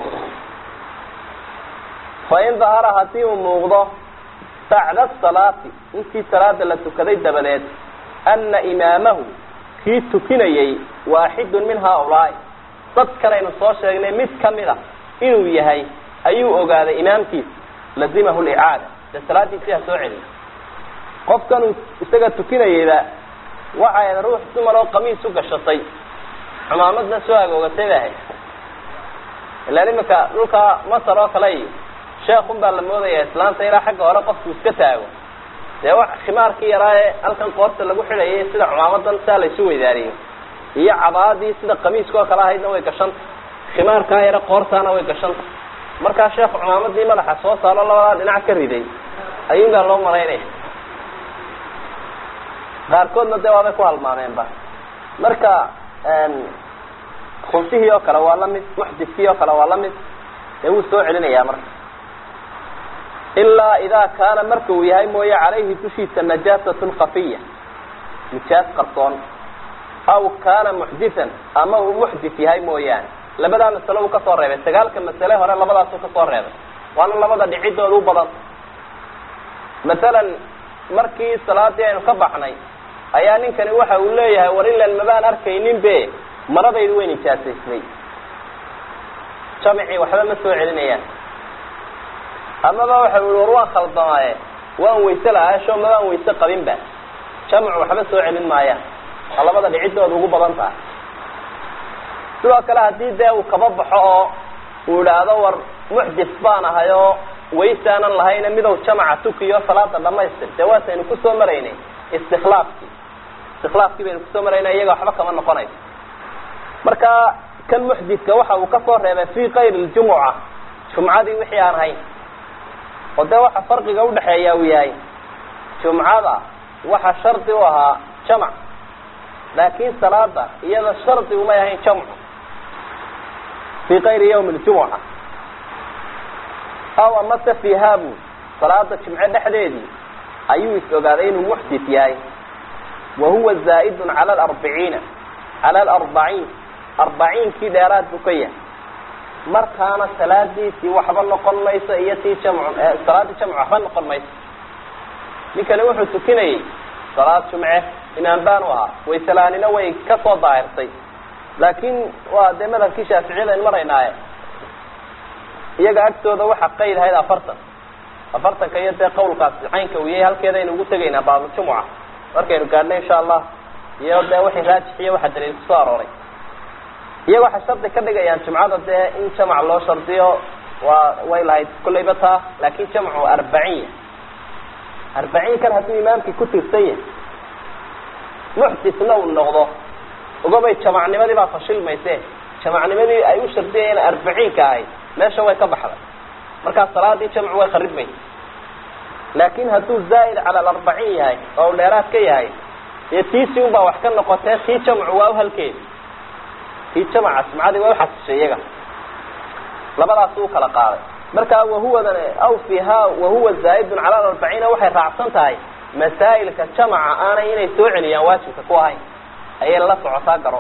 fa in dahara haddii uu muuqdo bacda salaati intii salaada la tukaday dabadeed ana imaamahu kii tukinayay waaxidun min haaulaai dad kalaynu soo sheegnay mid kamid a inuu yahay ayuu ogaaday imaamkiisa lazimahu licaada dee salaadiisii ha soo celiyo qofkanuu isaga tukinayayba waxay ahayd ruux dumar oo qamiis u gashatay xumaamadna soo agoogatay bay ahayd ilaan imika dhulka masar oo kale iyo sheekun baa la moodaya islaanta ilaa xagga hore qofku iska taago dee wax khimaarkii yaraa ee halkan qoorta lagu xidhayay sida xumaamadan saa laysu weydaariyo iyo cabaadii sida qamiiska oo kale ahaydna way gashanta khimaarkaa yare qoortaana way gashanta markaa sheekhu cumaamadii madaxa soo saaro labadaa dhinac ka riday ayuunbaa loo malaynaya qaarkoodna dee waabay ku halmaameenba marka khufihii oo kale waa lamid muxdifkii oo kale waa lamid dee wuu soo celinayaa marka ilaa idaa kaana marka uu yahay mooye calayhi dushiisa najaasatun kafiya nijaas qarsoon aw kaana muxdithan ama uu muxdith yahay mooyaane labadaa masalo uu kasoo reebay sagaalka masale hore labadaasuu kasoo reebay waana labada dhicidooda u badan masalan markii salaadii aynu ka baxnay ayaa ninkani waxa uu leeyahay war ilan mabaan arkaynin be maradaydu way nijaasaysnay jamicii waxba ma soo celinayaan amaba waxa ui war waan khaldamaaye waan wayse lahaasho mabaan wayse qabinba jamcu waxba soo celin maayaan waa labada dhicidooda ugu badan tahay sidoo kale haddii dee uu kaba baxo oo uu idhaahdo war muxdif baan ahay oo waysaanan lahayna midow jamaca tukiyo salaada dhamaystir dee waataynu kusoo maraynay istiklaafkii istiklaafkii baynu kusoo maraynay iyaga waxba kama noqonayso marka kan muxdidka waxa uu kasoo reebay fi kayr ljumuca jumcadii wixii aan hayn oo dee waxa farqiga udhaxeeya uu yahay jumcada waxa shardi u ahaa jamac laakin salaada iyada shardi umay ahayn jamcu fi kayri ywmi ljumuca aw amase fihabu salaada jimce dhexdeedii ayuu is ogaaday inuu muxdit yahay wa huwa zaa'idun cala alarbiciina cala alarbaciin arbaciinkii dheeraad buu ka yahay markaana salaadiisii waxba noqon mayso iyo tii jamcu salaadii jamcu waxba noqon mayso ninkani wuxuu tukinayay salaad jumce imaam baan u ahaa wayselaanina way kasoo daahirtay laakin waa dee madhabkii shaaficiyada aynu maraynaaye iyaga agtooda waxa qayd ahayd afartan afartanka iyo dee qawlkaasi caynka uu yahay halkeeda aynu ugu tegaynaa baabljumuca markaynu gaadhno insha allah iyo dee wixii raajixiyo waxa daliil kusoo arooray iyaga waxay shardi ka dhigayaan jumcada dee in jamac loo shardiyo waa way lahayd kullayba taa laakin jamcu arbaciin arbaciin kan hadduu imaamkii ku tirsan yahay muxditna uu noqdo ogobay jamacnimadii baa fashilmayse jamacnimadii ay u shardiyayeen arbaciinka ahayd meesha way ka baxday markaa salaadii jamcu way kharibmaysa laakin hadduu zaa'id cala alarbaciin yahay oo u dheeraad ka yahay dee tiisi un baa wax ka noqotee tii jamcu waa u halkeeda tii jamaca jumcadii waa uxasishay iyaga labadaas u kala qaaday markaa wahuwadan aw fiha wahuwa zaa'idun cala alarbaciina waxay raacsan tahay masaa'ilka jamaca aanay inay soo celiyaan waajibka ku ahayn ayay la socotaa garo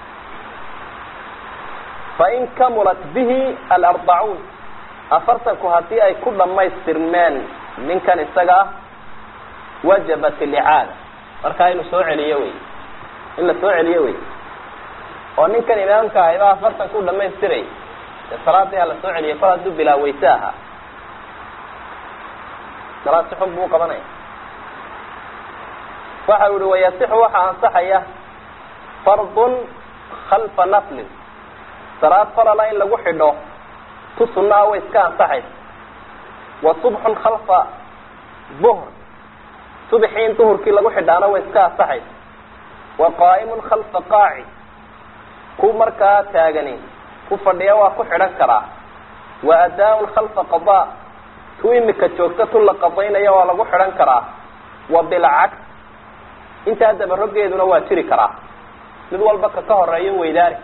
fain kamulat bihi alarbacuun afartanku haddii ay ku dhammaystirmeen ninkan isaga ah wajabat alicaada markaa inuu soo celiyo wey in la soo celiyo wey oo ninkan imaamka ahay baa afartan ku dhamaystiray dee salaadii ha la soo celiyay kol hadduu bilaa weyse ahaa salaad si xun buu qabanaya waxa u ihi wayasixu waxaa ansaxaya fardun khalfa naflin salaad farala in lagu xidho tu sunaa way iska ansaxaysa wa subxun khalfa duhr subxii in duhurkii lagu xidhaana way iska ansaxaysa wa qaa'imun khalfa qaaci ku markaa taagani ku fadhiya waa ku xidhan karaa wa adaa-un khalfa qadaa tu imika joogta tu la qadaynaya waa lagu xidhan karaa wa bilcaks intaa dabarogeeduna waa jiri karaa mid walba ka ka horeeyo weydaari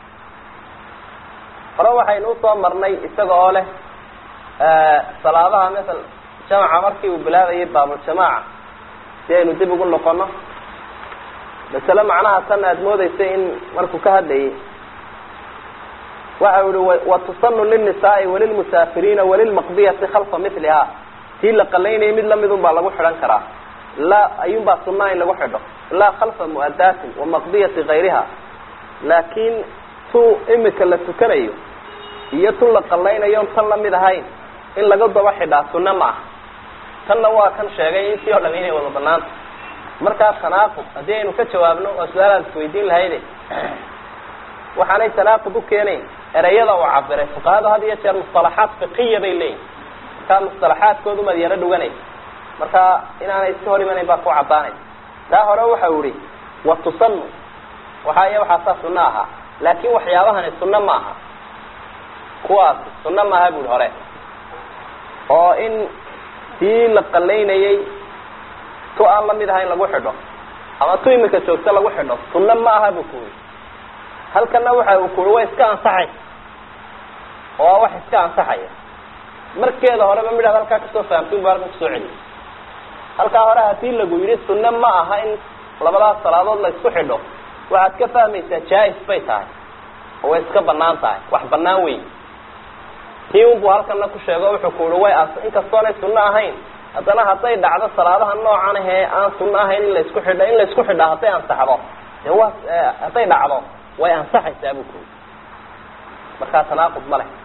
hore waxaynu usoo marnay isaga oo leh salaadaha masal jamaca markii uu bilaabayay baabuljamaaca si aynu dib ugu noqono masale macnaha tan aada moodeysay in markuu ka hadlayay waxa u ihi watusanu lilnisaai walilmusaafiriina walilmaqdiyati khalfa miliha tii la qalaynayay mid lamidun baa lagu xidhan karaa laa ayuunbaa sunaa in lagu xidho laa khalfa mu'adaatin wa maqdiyati kayriha laakiin tu imika la tukanayo iyo tu la qalaynayon tan lamid ahayn in laga daba xidhaa sunna ma aha tanna waa kan sheegay intii oo dham inay wada banaanta markaa tanaaqud haddii aynu ka jawaabno waa su-aalaad isweydiin lahayde waxaanay tanaaqud u keenayn ereyada uu cabiray fuqahadu had iyo jeer mustalaxaat fiqiya bay leeyihin markaa mustalaxaadkoodu maad yaro dhuganay marka inaanay iska hor imanayn baa ku caddaanay taa hore waxa u ihi wa tusanu waxaa iyo waxaasaa sunno ahaa laakin waxyaabahani sunno ma aha kuwaas sunno maaha buuhi hore oo in tii la qalaynayay tu aan lamid ahayn lagu xidho ama tu imika joogta lagu xidho sunno ma aha buu ku yidhi halkana waxa uu ku yihi way iska ansaxay oo waa wax iska ansaxaya markeeda horeba midhaad halkaa kasoo fahamtay unba halkan kusoo celiyay halkaa hore hadii lagu yidhi sunno ma aha in labadaas salaadood la isku xidho waxaad ka fahmaysaa jaa-is bay tahay oo way iska banaan tahay wax banaan weyn tii unbuu halkana ku sheego wuxuu ku yihi way inkastoonay sunno ahayn haddana hadday dhacdo salaadaha noocan ahee aan sunno ahayn in la isku xidho in la isku xidhaa hadday ansaxdo dee waa hadday dhacdo way ansaxaysaa buu ku yidhi markaa tanaaqud ma leh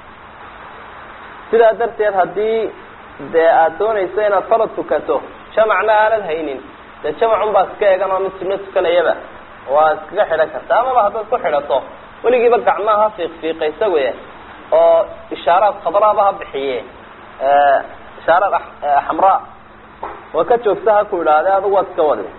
sidaa darteed haddii dee aada doonayso inaad farad tukato jamacna aanad haynin dee jamacun baa iska egan oo mid sunno tukanayaba waa iskaga xidhan karta amaba haddaad ku xidhato weligiiba gacmaha ha fiiq fiiqa isagoe oo ishaaraad khadraaba ha bixiye ishaaraad xamraa oo ka joogta ha ku idhaahde adigu waad iska wadi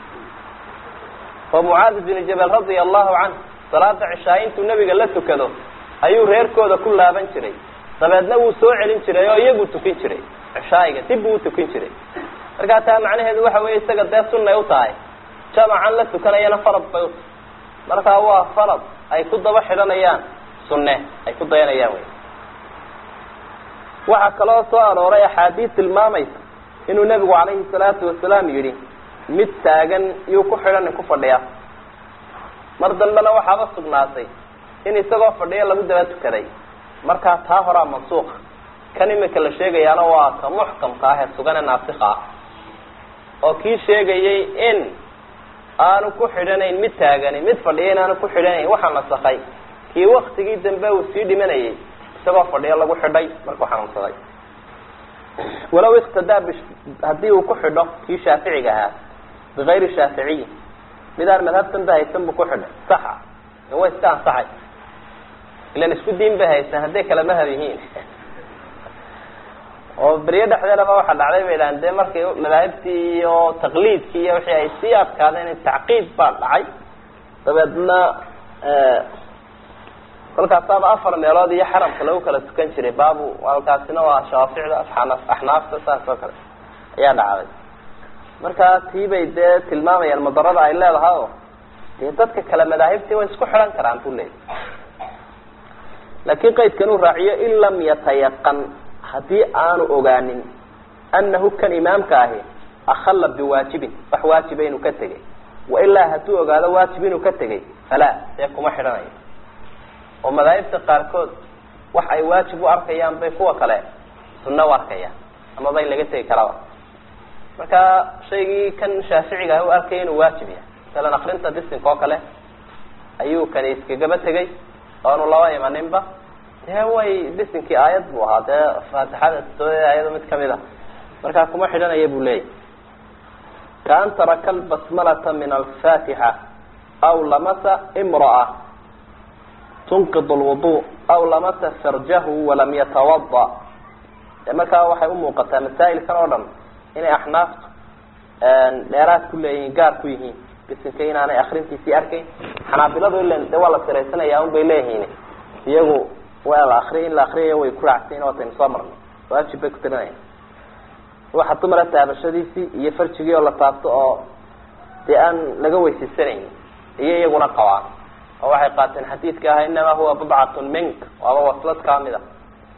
oo mucaadi bini jabal radia allahu canh salaada cishaa intuu nebiga la tukado ayuu reerkooda ku laaban jiray dabeedna wuu soo celin jiray oo iyagu tukin jiray cishaayiga dib buu utukin jiray markaa taa macnaheedu waxa weeye isaga dee sunnay u tahay jamacan la tukanayana farad bay utahay markaa waa farad ay ku daba xidhanayaan sunne ay ku dayanayaan wey waxaa kaloo soo arooray axaadiis tilmaamaysa inuu nebigu calayhi salaatu wasalaam yidhi mid taagan yuu ku xidhanin ku fadhiya mar dambena waxaaba sugnaatay in isagoo fadhiya lagu daba tukaday markaa taa horaa mansuuqa kan imika la sheegayaana waa ka muxkamka ah ee sugane naasika ah oo kii sheegayay in aanu ku xidhanayn mid taagani mid fadhiya in aanu ku xidhanayn waxaa nasakay kii waktigii dambe uu sii dhimanayay isagoo fadhiyo lagu xidhay markuu xanuunsaday walaw iktadaa b haddii uu ku xidho kii shaaficiga ahaa bigayri shaaficiyi midaan madhabtan ba haysan buu ku xidhay saxa way iska ansaxay ilan isku diin bay haysan hadday kala madhab yihiin oo beryo dhexdeedaba waxaa dhacday bay dhahan dee markay madaahibtii iyo taqliidkii iyo wixii ay sii adkaadeen tacqiid baa dhacay dabeedna kolkaasaaba afar meelood iyo xaramka lagu kala tukan jiray baabu halkaasina waa shaaficda axnaafta saas oo kale ayaa dhacday markaa tii bay dee tilmaamayaan madarada ay leedahay oo dee dadka kale madaahibtii way isku xidhan karaan buu leeyay laakiin qaydkan uu raaciyo in lam yatayaqan haddii aanu ogaanin anahu kan imaamka ahi akhalla biwaajibin wax waajiba inuu ka tegay wailaa hadduu ogaado waajib inuu ka tegay falaa dee kuma xidhanayo oo madaahibta qaarkood wax ay waajib u arkayaan bay kuwa kale sunno u arkayaan amaba in laga tegi karaba marka shaygii kan shaaficiga ah u arkaya inuu waajib yahay masalan akrinta bisinka oo kale ayuu kani iskagaba tegay oonu laba imaninba dee way bisinkii aayad buu ahaa dee faatixada sooda aayado mid kamid a markaa kuma xidhanaya buu leeyahy kaan taraka albasmalata min alfatixa aw lamasa imra'a tunqid lwudu aw lamasa farjahu walam yatawada de markaa waxay umuuqataa masaa'ilkan oo dhan inay axnaaftu dheeraad ku leeyihiin gaar ku yihiin bisinka inaanay akrintiisii arkayn xanaabiladu ilan de waa la siraysanaya un bay leeyihiin iyagu waa la akriya in la akriyayo way ku raacsayin wataynu soo marnay waajib bay ku tirinaya waxa dumara taabashadiisii iyo farjigii oo la taabto oo dee aan laga weysaysanayn iyo iyaguna qabaan oo waxay qaateen xadiidka aha inamaa huwa budcatun mink waaba waslad kamid a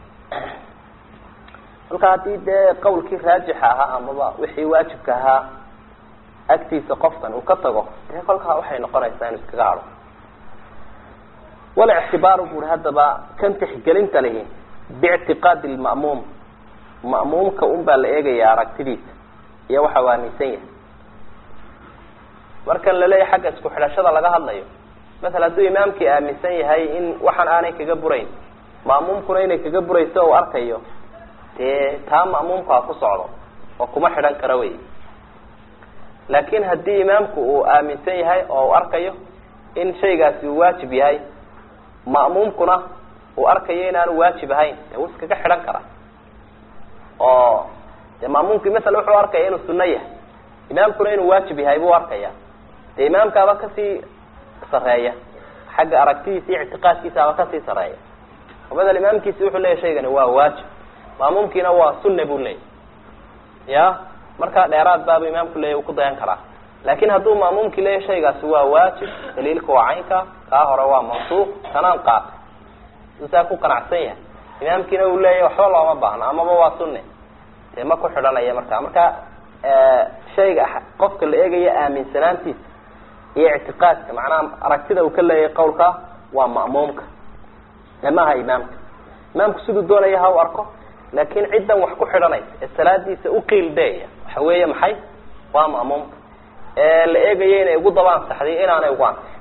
kolka haddii dee qawlkii raajixa ahaa amaba wixii waajibka ahaa agtiisa qofkan uu ka tago dee kolkaa waxay noqonaysaa inu iskaga hado walictibaaru buri haddaba kan tixgelinta lihi biictiqaadi lma'muum ma'muumka un baa la eegaya aragtidiisa iyo waxa u aaminsan yahay markan laleeyahy xagga isku xidhashada laga hadlayo masala hadduu imaamkii aaminsan yahay in waxaan aanay kaga burayn ma'muumkuna inay kaga burayso uu arkayo dee taa ma'muumka ha ku socdo oo kuma xidhan kara wey laakin haddii imaamku uu aaminsan yahay oo uu arkayo in shaygaasi uu waajib yahay ma'muumkuna uu arkayo inaanu waajib ahayn dee wuu iskaga xidhan karaa oo dee ma'muumkii masala wuxuu arkaya inuu sunno yahay imaamkuna inuu waajib yahay buu arkaya dee imaamkaaba kasii sareeya xagga aragtidiisa iyo ictiqaadkiisaaba kasii sareeya oo badel imaamkiisi wuxuu leeyahy shaygani waa waajib ma'muumkiina waa sunna buu leeyahy ya markaa dheeraad baabu imaamku leeyahy uu ku dayan karaa laakin hadduu ma'muumkii leeyahy shaygaasi waa waajib daliilka waa caynka kaa hore waa mansuuq kanaan qaatay suu saa ku qanacsan yahay imaamkiina uu leeyahy waxba looma baahno amaba waa sunne dee ma ku xidhanaya markaa marka shayga qofka la eegaya aaminsanaantiisa iyo ictiqaadka macnaha aragtida uu ka leeyahay qawlka waa ma'muumka maaha imaamka imaamku siduu doonaya ha u arko laakin ciddan wax ku xidhanaysa ee salaadiisa uqiil deeya waxa weeye maxay waa ma'muumka ee la eegaya inay ugu daba ansaxday inaanay ugu ansixin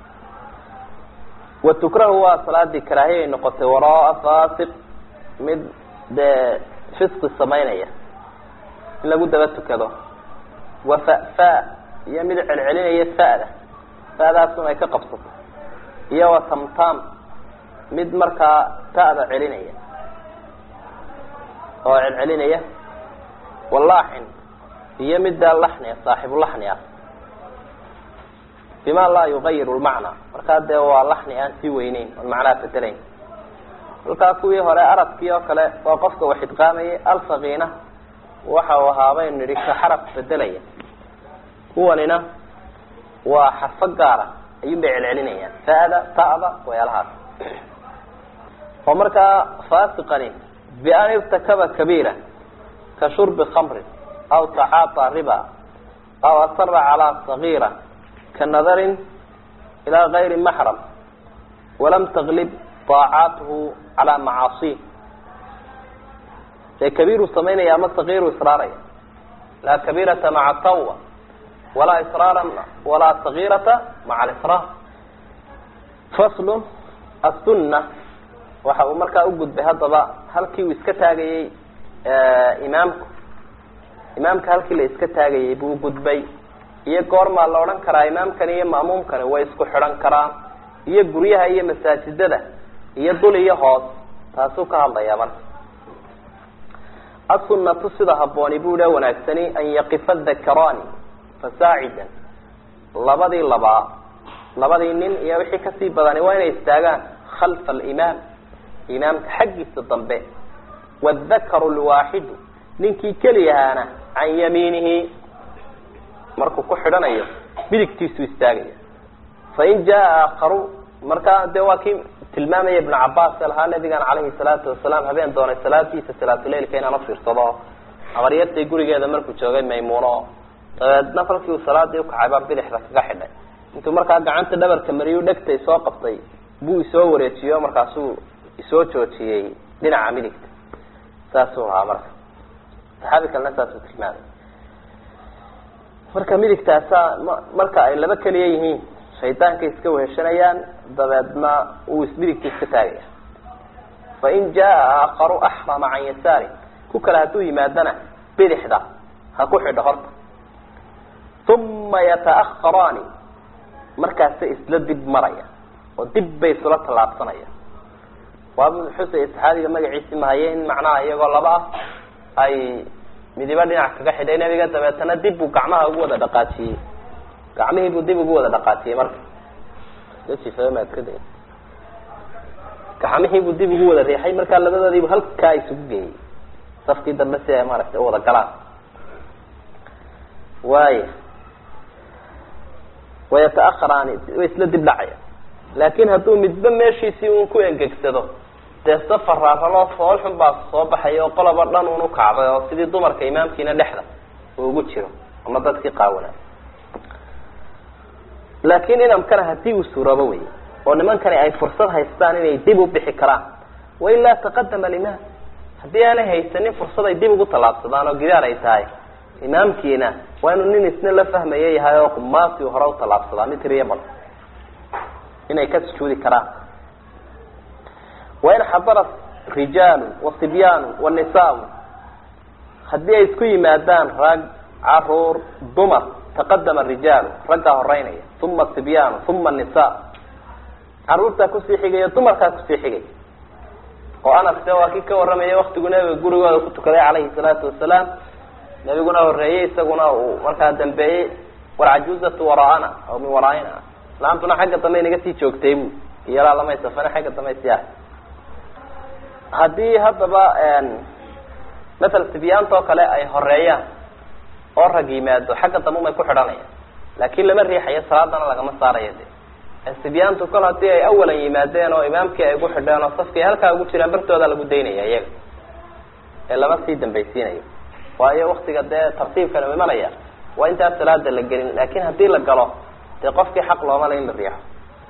wa tukrahu waa salaadii karaahiyay noqotay waraa fasiq mid dee fisqi samaynaya in lagu daba tukado wa fa fa iyo mid celcelinaya fa'da fa'daasun ay ka qabsato iyo wa tamtam mid markaa ta'da celinaya oo celcelinaya walaaxin iyo middaa laxnia saaxibu laxni ah bima laa yugayiru lmacnaa markaa dee waa laxni aan sii weyneyn oon macnaha bedelayn kolkaa kuwii hore arabkii oo kale waa qofka wax idqaamayay alfaqiina waxa uu ahaa baynu nidhi ka xaraf bedelaya kuwanina waa xarfo gaara ayuun bay celcelinayaan fa'da ta'da wayaalahaas oo markaa fasiqani bian irtakaba kabiira ka shurbi khamrin aw tacaata riba aw asara calaa sagiira ka nadarin ilaa gayri maxram walam taglib طaacaatuhu calaa macaasih dee kabiiruu samaynaya ama sagiiru israaraya laa kabiirata maca tawba walaa israara walaa sagiirata maca alisraar faslun asunna waxa uu markaa ugudbay haddaba halkii uu iska taagayey imaamku imaamka halkii la iska taagayey buu gudbay iyo goormaa la odhan karaa imaamkani iyo ma'muumkani way isku xidhan karaan iyo guryaha iyo masaajidada iyo dul iyo hoos taasuu ka hadlayaa marka asunatu sida habbooni buu dhe wanaagsani an yaqifa dakarani fasaacidan labadii labaa labadii nin iyo wixii kasii badani waa inay istaagaan khalfa alimaam imaamka xaggiisa dambe wadakaru lwaaxidu ninkii keliyahaana can yamiinihi markuu ku xidhanayo midigtiisu istaagaya fain jaa aakaru markaa dee waa kii tilmaamaya ibnu cabaas ee lahaa nabigan calayhi salaatu wasalaam habeen doonay salaadiisa salaatuleilka inaan ufiirsado abaryartay gurigeeda markuu joogay maymuuno dabeedna kolkii uu salaadii ukacay baa bidixda kaga xidhay intuu markaa gacanta dhabarka mariyu dhegtay soo qabtay buu isoo wareejiyo markaasuu isoo joojiyey dhinaca midigta saasuu lahaa marka saxaabi kalena saasuu tilmaamay marka midigtaasa marka ay laba keliya yihiin shaydaanka iska weheshanayaan dabeedna uu ismidigta iska taagaya fain jaa aakaru axrama can yasaari ku kale hadduu yimaadana bidixda ha ku xidho horta uma yataaharaani markaasa isla dib maraya oo dib bay isula tallaabsanaya waaba xusay saxaabiga magaciisi mahaye in macnaha iyagoo laba ah ay midiba dhinac kaga xidhay nebiga dabeetana dib buu gacmaha ugu wada dhaqaajiyey gacmihii buu dib ugu wada dhaqaajiyey marka maadkad gacmihii buu dib ugu wada riixay markaa labadoodiibu halkaa isugu geeyey safkii dambe si ay maaragtay u wada galaan waaya wayataaharaani way isla dib dhacaya laakin hadduu midba meeshiisii un ku engegsado dee safar raaraloo foolxun baa soo baxaya oo qoloba dhan un ukacday oo sidii dumarka imaamkiina dhexda uu ugu jiro ama dadkii qaawanaa laakin inamkana hadii uu suuroobo wey oo nimankani ay fursad haystaan inay dib u bixi karaan wailaa taqadama alimaam haddii aanay haysanin fursad ay dib ugu tallaabsadaan oo gidaar ay tahay imaamkiina waa inuu nin isna la fahmaya yahay oo qumaasi hore u tallaabsadaa mid tiriya bal inay ka sujuudi karaan wain xadara rijaalu wasibyaanu wanisaau haddii ay isku yimaadaan rag caruur dumar taqadama rijaalu raggaa horeynaya uma sibyaanu uma nisa caruurtaa kusii xigaya dumarkaa kusii xigaya oo anas de waa kii ka warramaya waktigu nabiga gurigooda ku tukaday calayhi salaatu wasalaam nabiguna horeeyey isaguna uu markaa dambeeyey walcajuzatu waraana aw min waraaina islaamtuna xagga dambe inaga sii joogtay bu iyalaa lamay safana xagga dambe siyaah haddii haddaba matal sibyaanta oo kale ay horeeyaan oo rag yimaado xagga dambe umay ku xidhanayaan laakin lama riixayo salaadana lagama saarayo de sibyaantu kol hadii ay awalan yimaadeen oo imaamkii ay gu xidheen oo safkii halkaa ugu jiraan bartooda lagu daynaya iyaga ee lama sii dambaysiinayo waayo waktiga dee tartiibkana imanaya waa intaan salaada la gelin laakin hadii la galo dee qofkii xaq looma le in la riixo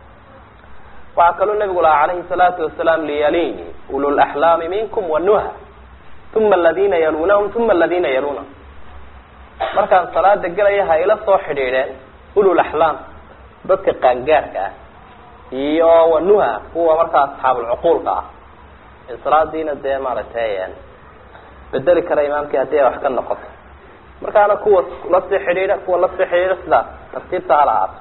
waxaa kaloo nabigu lahaa calayhi salaatu wasalaam liyalini ululaxlaami minkum wanuha uma aladina yalunahum uma aladina yalunahum markaan salaada gelaya ha ila soo xidhiidheen ululaxlaam dadka qaangaarka ah iyo wanuha kuwa markaa asxaabulcuquulka ah ee salaadiina dee maaragtay bedeli kara imaamkii haddii ay wax ka noqoto markaana kuwa lasii xidhiidha kuwa lasii xidhiidha sidaas tartiibta hala ahaato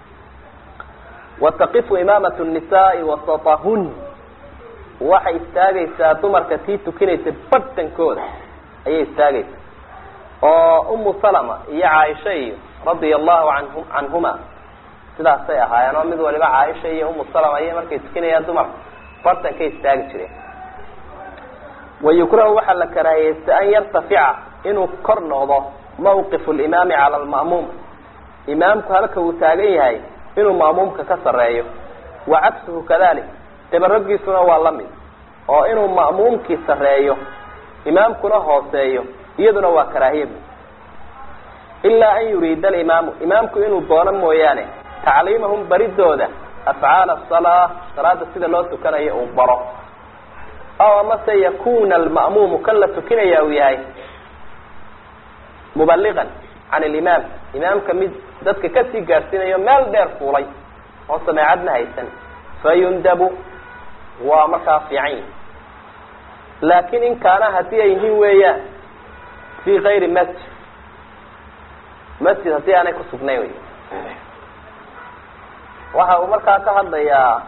wataqifu imaamat nisaai wasatahun waxay istaagaysaa dumarka tii tukinaysa badhtankooda ayay istaagaysaa oo umu salama iyo caaisha iyo radia allahu anhu canhuma sidaasay ahaayeen oo mid waliba caaisha iyo umu salama iyo markay tukinayaan dumarka barhtankay istaagi jireen wayukrahu waxaa la karaahiyeysta an yartafica inuu kor noqdo mawqifu limaami cala lma'muum imaamku halka uu taagan yahay inuu ma'muumka ka sareeyo wa cagsuhu kadalik dabaraggiisuna waa la mid oo inuu ma'muumkii sareeyo imaamkuna hooseeyo iyaduna waa karaahiya ilaa an yuriida alimaamu imaamku inuu doono mooyaane tacliimahum baridooda afcaala asalaa salaada sida loo tukanayo uu baro aw amase yakuna alma'muumu kan la tukinaya uu yahay mubaligan can alimaam imaamka mid dadka kasii gaadhsiinayo meel dheer fuulay oo sameecadna haysan fayundabu waa markaa fiican yihi laakin in kaana haddii ay yihiin weeyaan fi kayri masjid masjid haddii aanay kusugnayn wey waxa uu markaa ka hadlayaa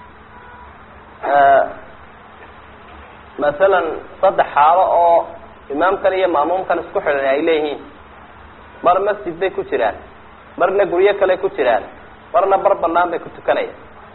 masalan saddex xaalo oo imaamkan iyo ma'muumkan isku xidhan ay leeyihiin mar masjid bay ku jiraan marna guryo kale ku jiraan marna bar banaan bay ku tukanayaan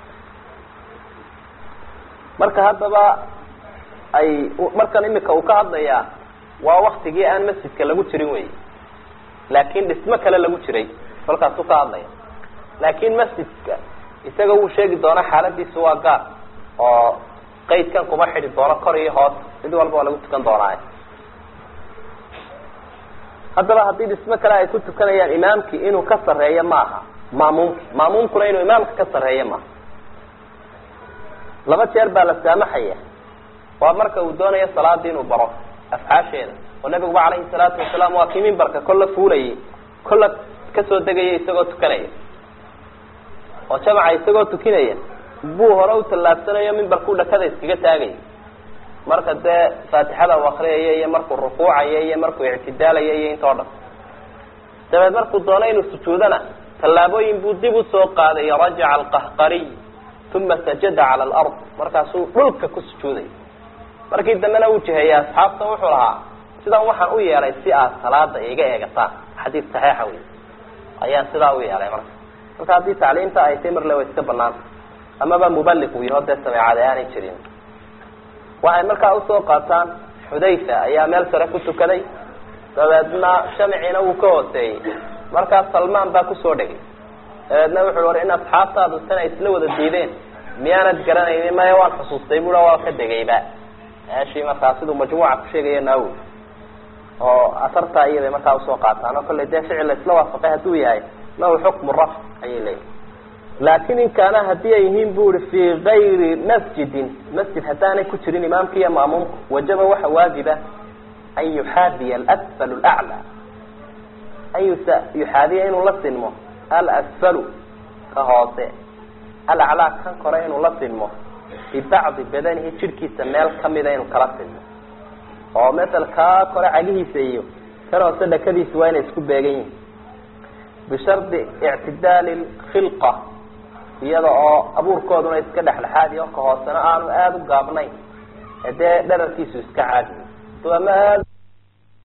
marka haddaba ay markan imika uu ka hadlayaa waa waktigii aan masjidka lagu jirin wey laakin dhismo kale lagu jiray kolkaasuu ka hadlaya laakin masjidka isaga wuu sheegi doona xaaladiisu waa gaar oo qaydkan kuma xidhi doono kor iyo hoos mid walba waa lagu tukan doonaa haddaba haddii dhismo kale ay ku tukanayaan imaamkii inuu ka sarreeyo maaha ma'muumki ma'muumkuna inuu imaamka ka sarreeyo maaha laba jeer baa la saamaxaya waa marka uu doonayo salaadii inuu baro afcaasheeda oo nabiguba calayhi salaatu wasalaam waa kii mimbarka kolla fuulayay kolla kasoo degaya isagoo tukanaya oo jamaca isagoo tukinaya buu hore u tallaabsanayo mimbarkuu dhakada iskaga taagaya marka dee faatixada u akriyaya iyo markuu rukuucaya iyo markuu ictidaalaya iyo intoo dhan dabeed markuu doono inuu sujuudana tallaabooyin buu dib usoo qaaday rajaca alqahqariy uma sajada cala alard markaasuu dhulka ku sujuuday markii dambena uu jiheeyey asxaabta wuxuu lahaa sidan waxaan u yeelay si aad salaada iga eegataan xadiid saxiixa wey ayaan sidaa u yeelay marka marka haddii tacliimta ay tay marle way iska banaanta amaba mubaliq uu yaho dee sameecada aanay jirin waxay markaa usoo qaataan xudayfa ayaa meel sare ku tukaday dabeedna shamciina wuu ka hooseeyey markaa salmaan baa kusoo dhegay dabeedna wuxuu war in asxaabtaadu tan ay isla wada diideen miyaanad garanaynin maya waan xusuustay bua waa ka degayba meeshii markaa siduu majmuuca ku sheegaya naawi oo asartaa iyabay markaa usoo qaataan oo kollay dee ficil la isla waafaqay hadduu yahay lahu xukmu rafc ayay leeyihin laakin in kaana haddii ay yihiin bu uri fii gayri masjidin masjid haddaanay ku jirin imaamka iyo ma'muumka wajaba waxa waajiba an yuxaadiya alasfal laclaa an yusa yuxaadiya inuu la sinmo alasfalu ka hoose alaclaa kan kore inuu la sinmo bibacdi badanihi jidhkiisa meel kamida inuu kala sinmo oo masel kaa kore cagihiisa iyo kan hoose dhakadiisa waa inay isku beegan yihin bishardi ictidaali khilqa iyada oo abuurkooduna iska dhexdhexaadiyo ka hoosena aanu aada u gaabnayn dee dherarkiisu iska caadi ama aad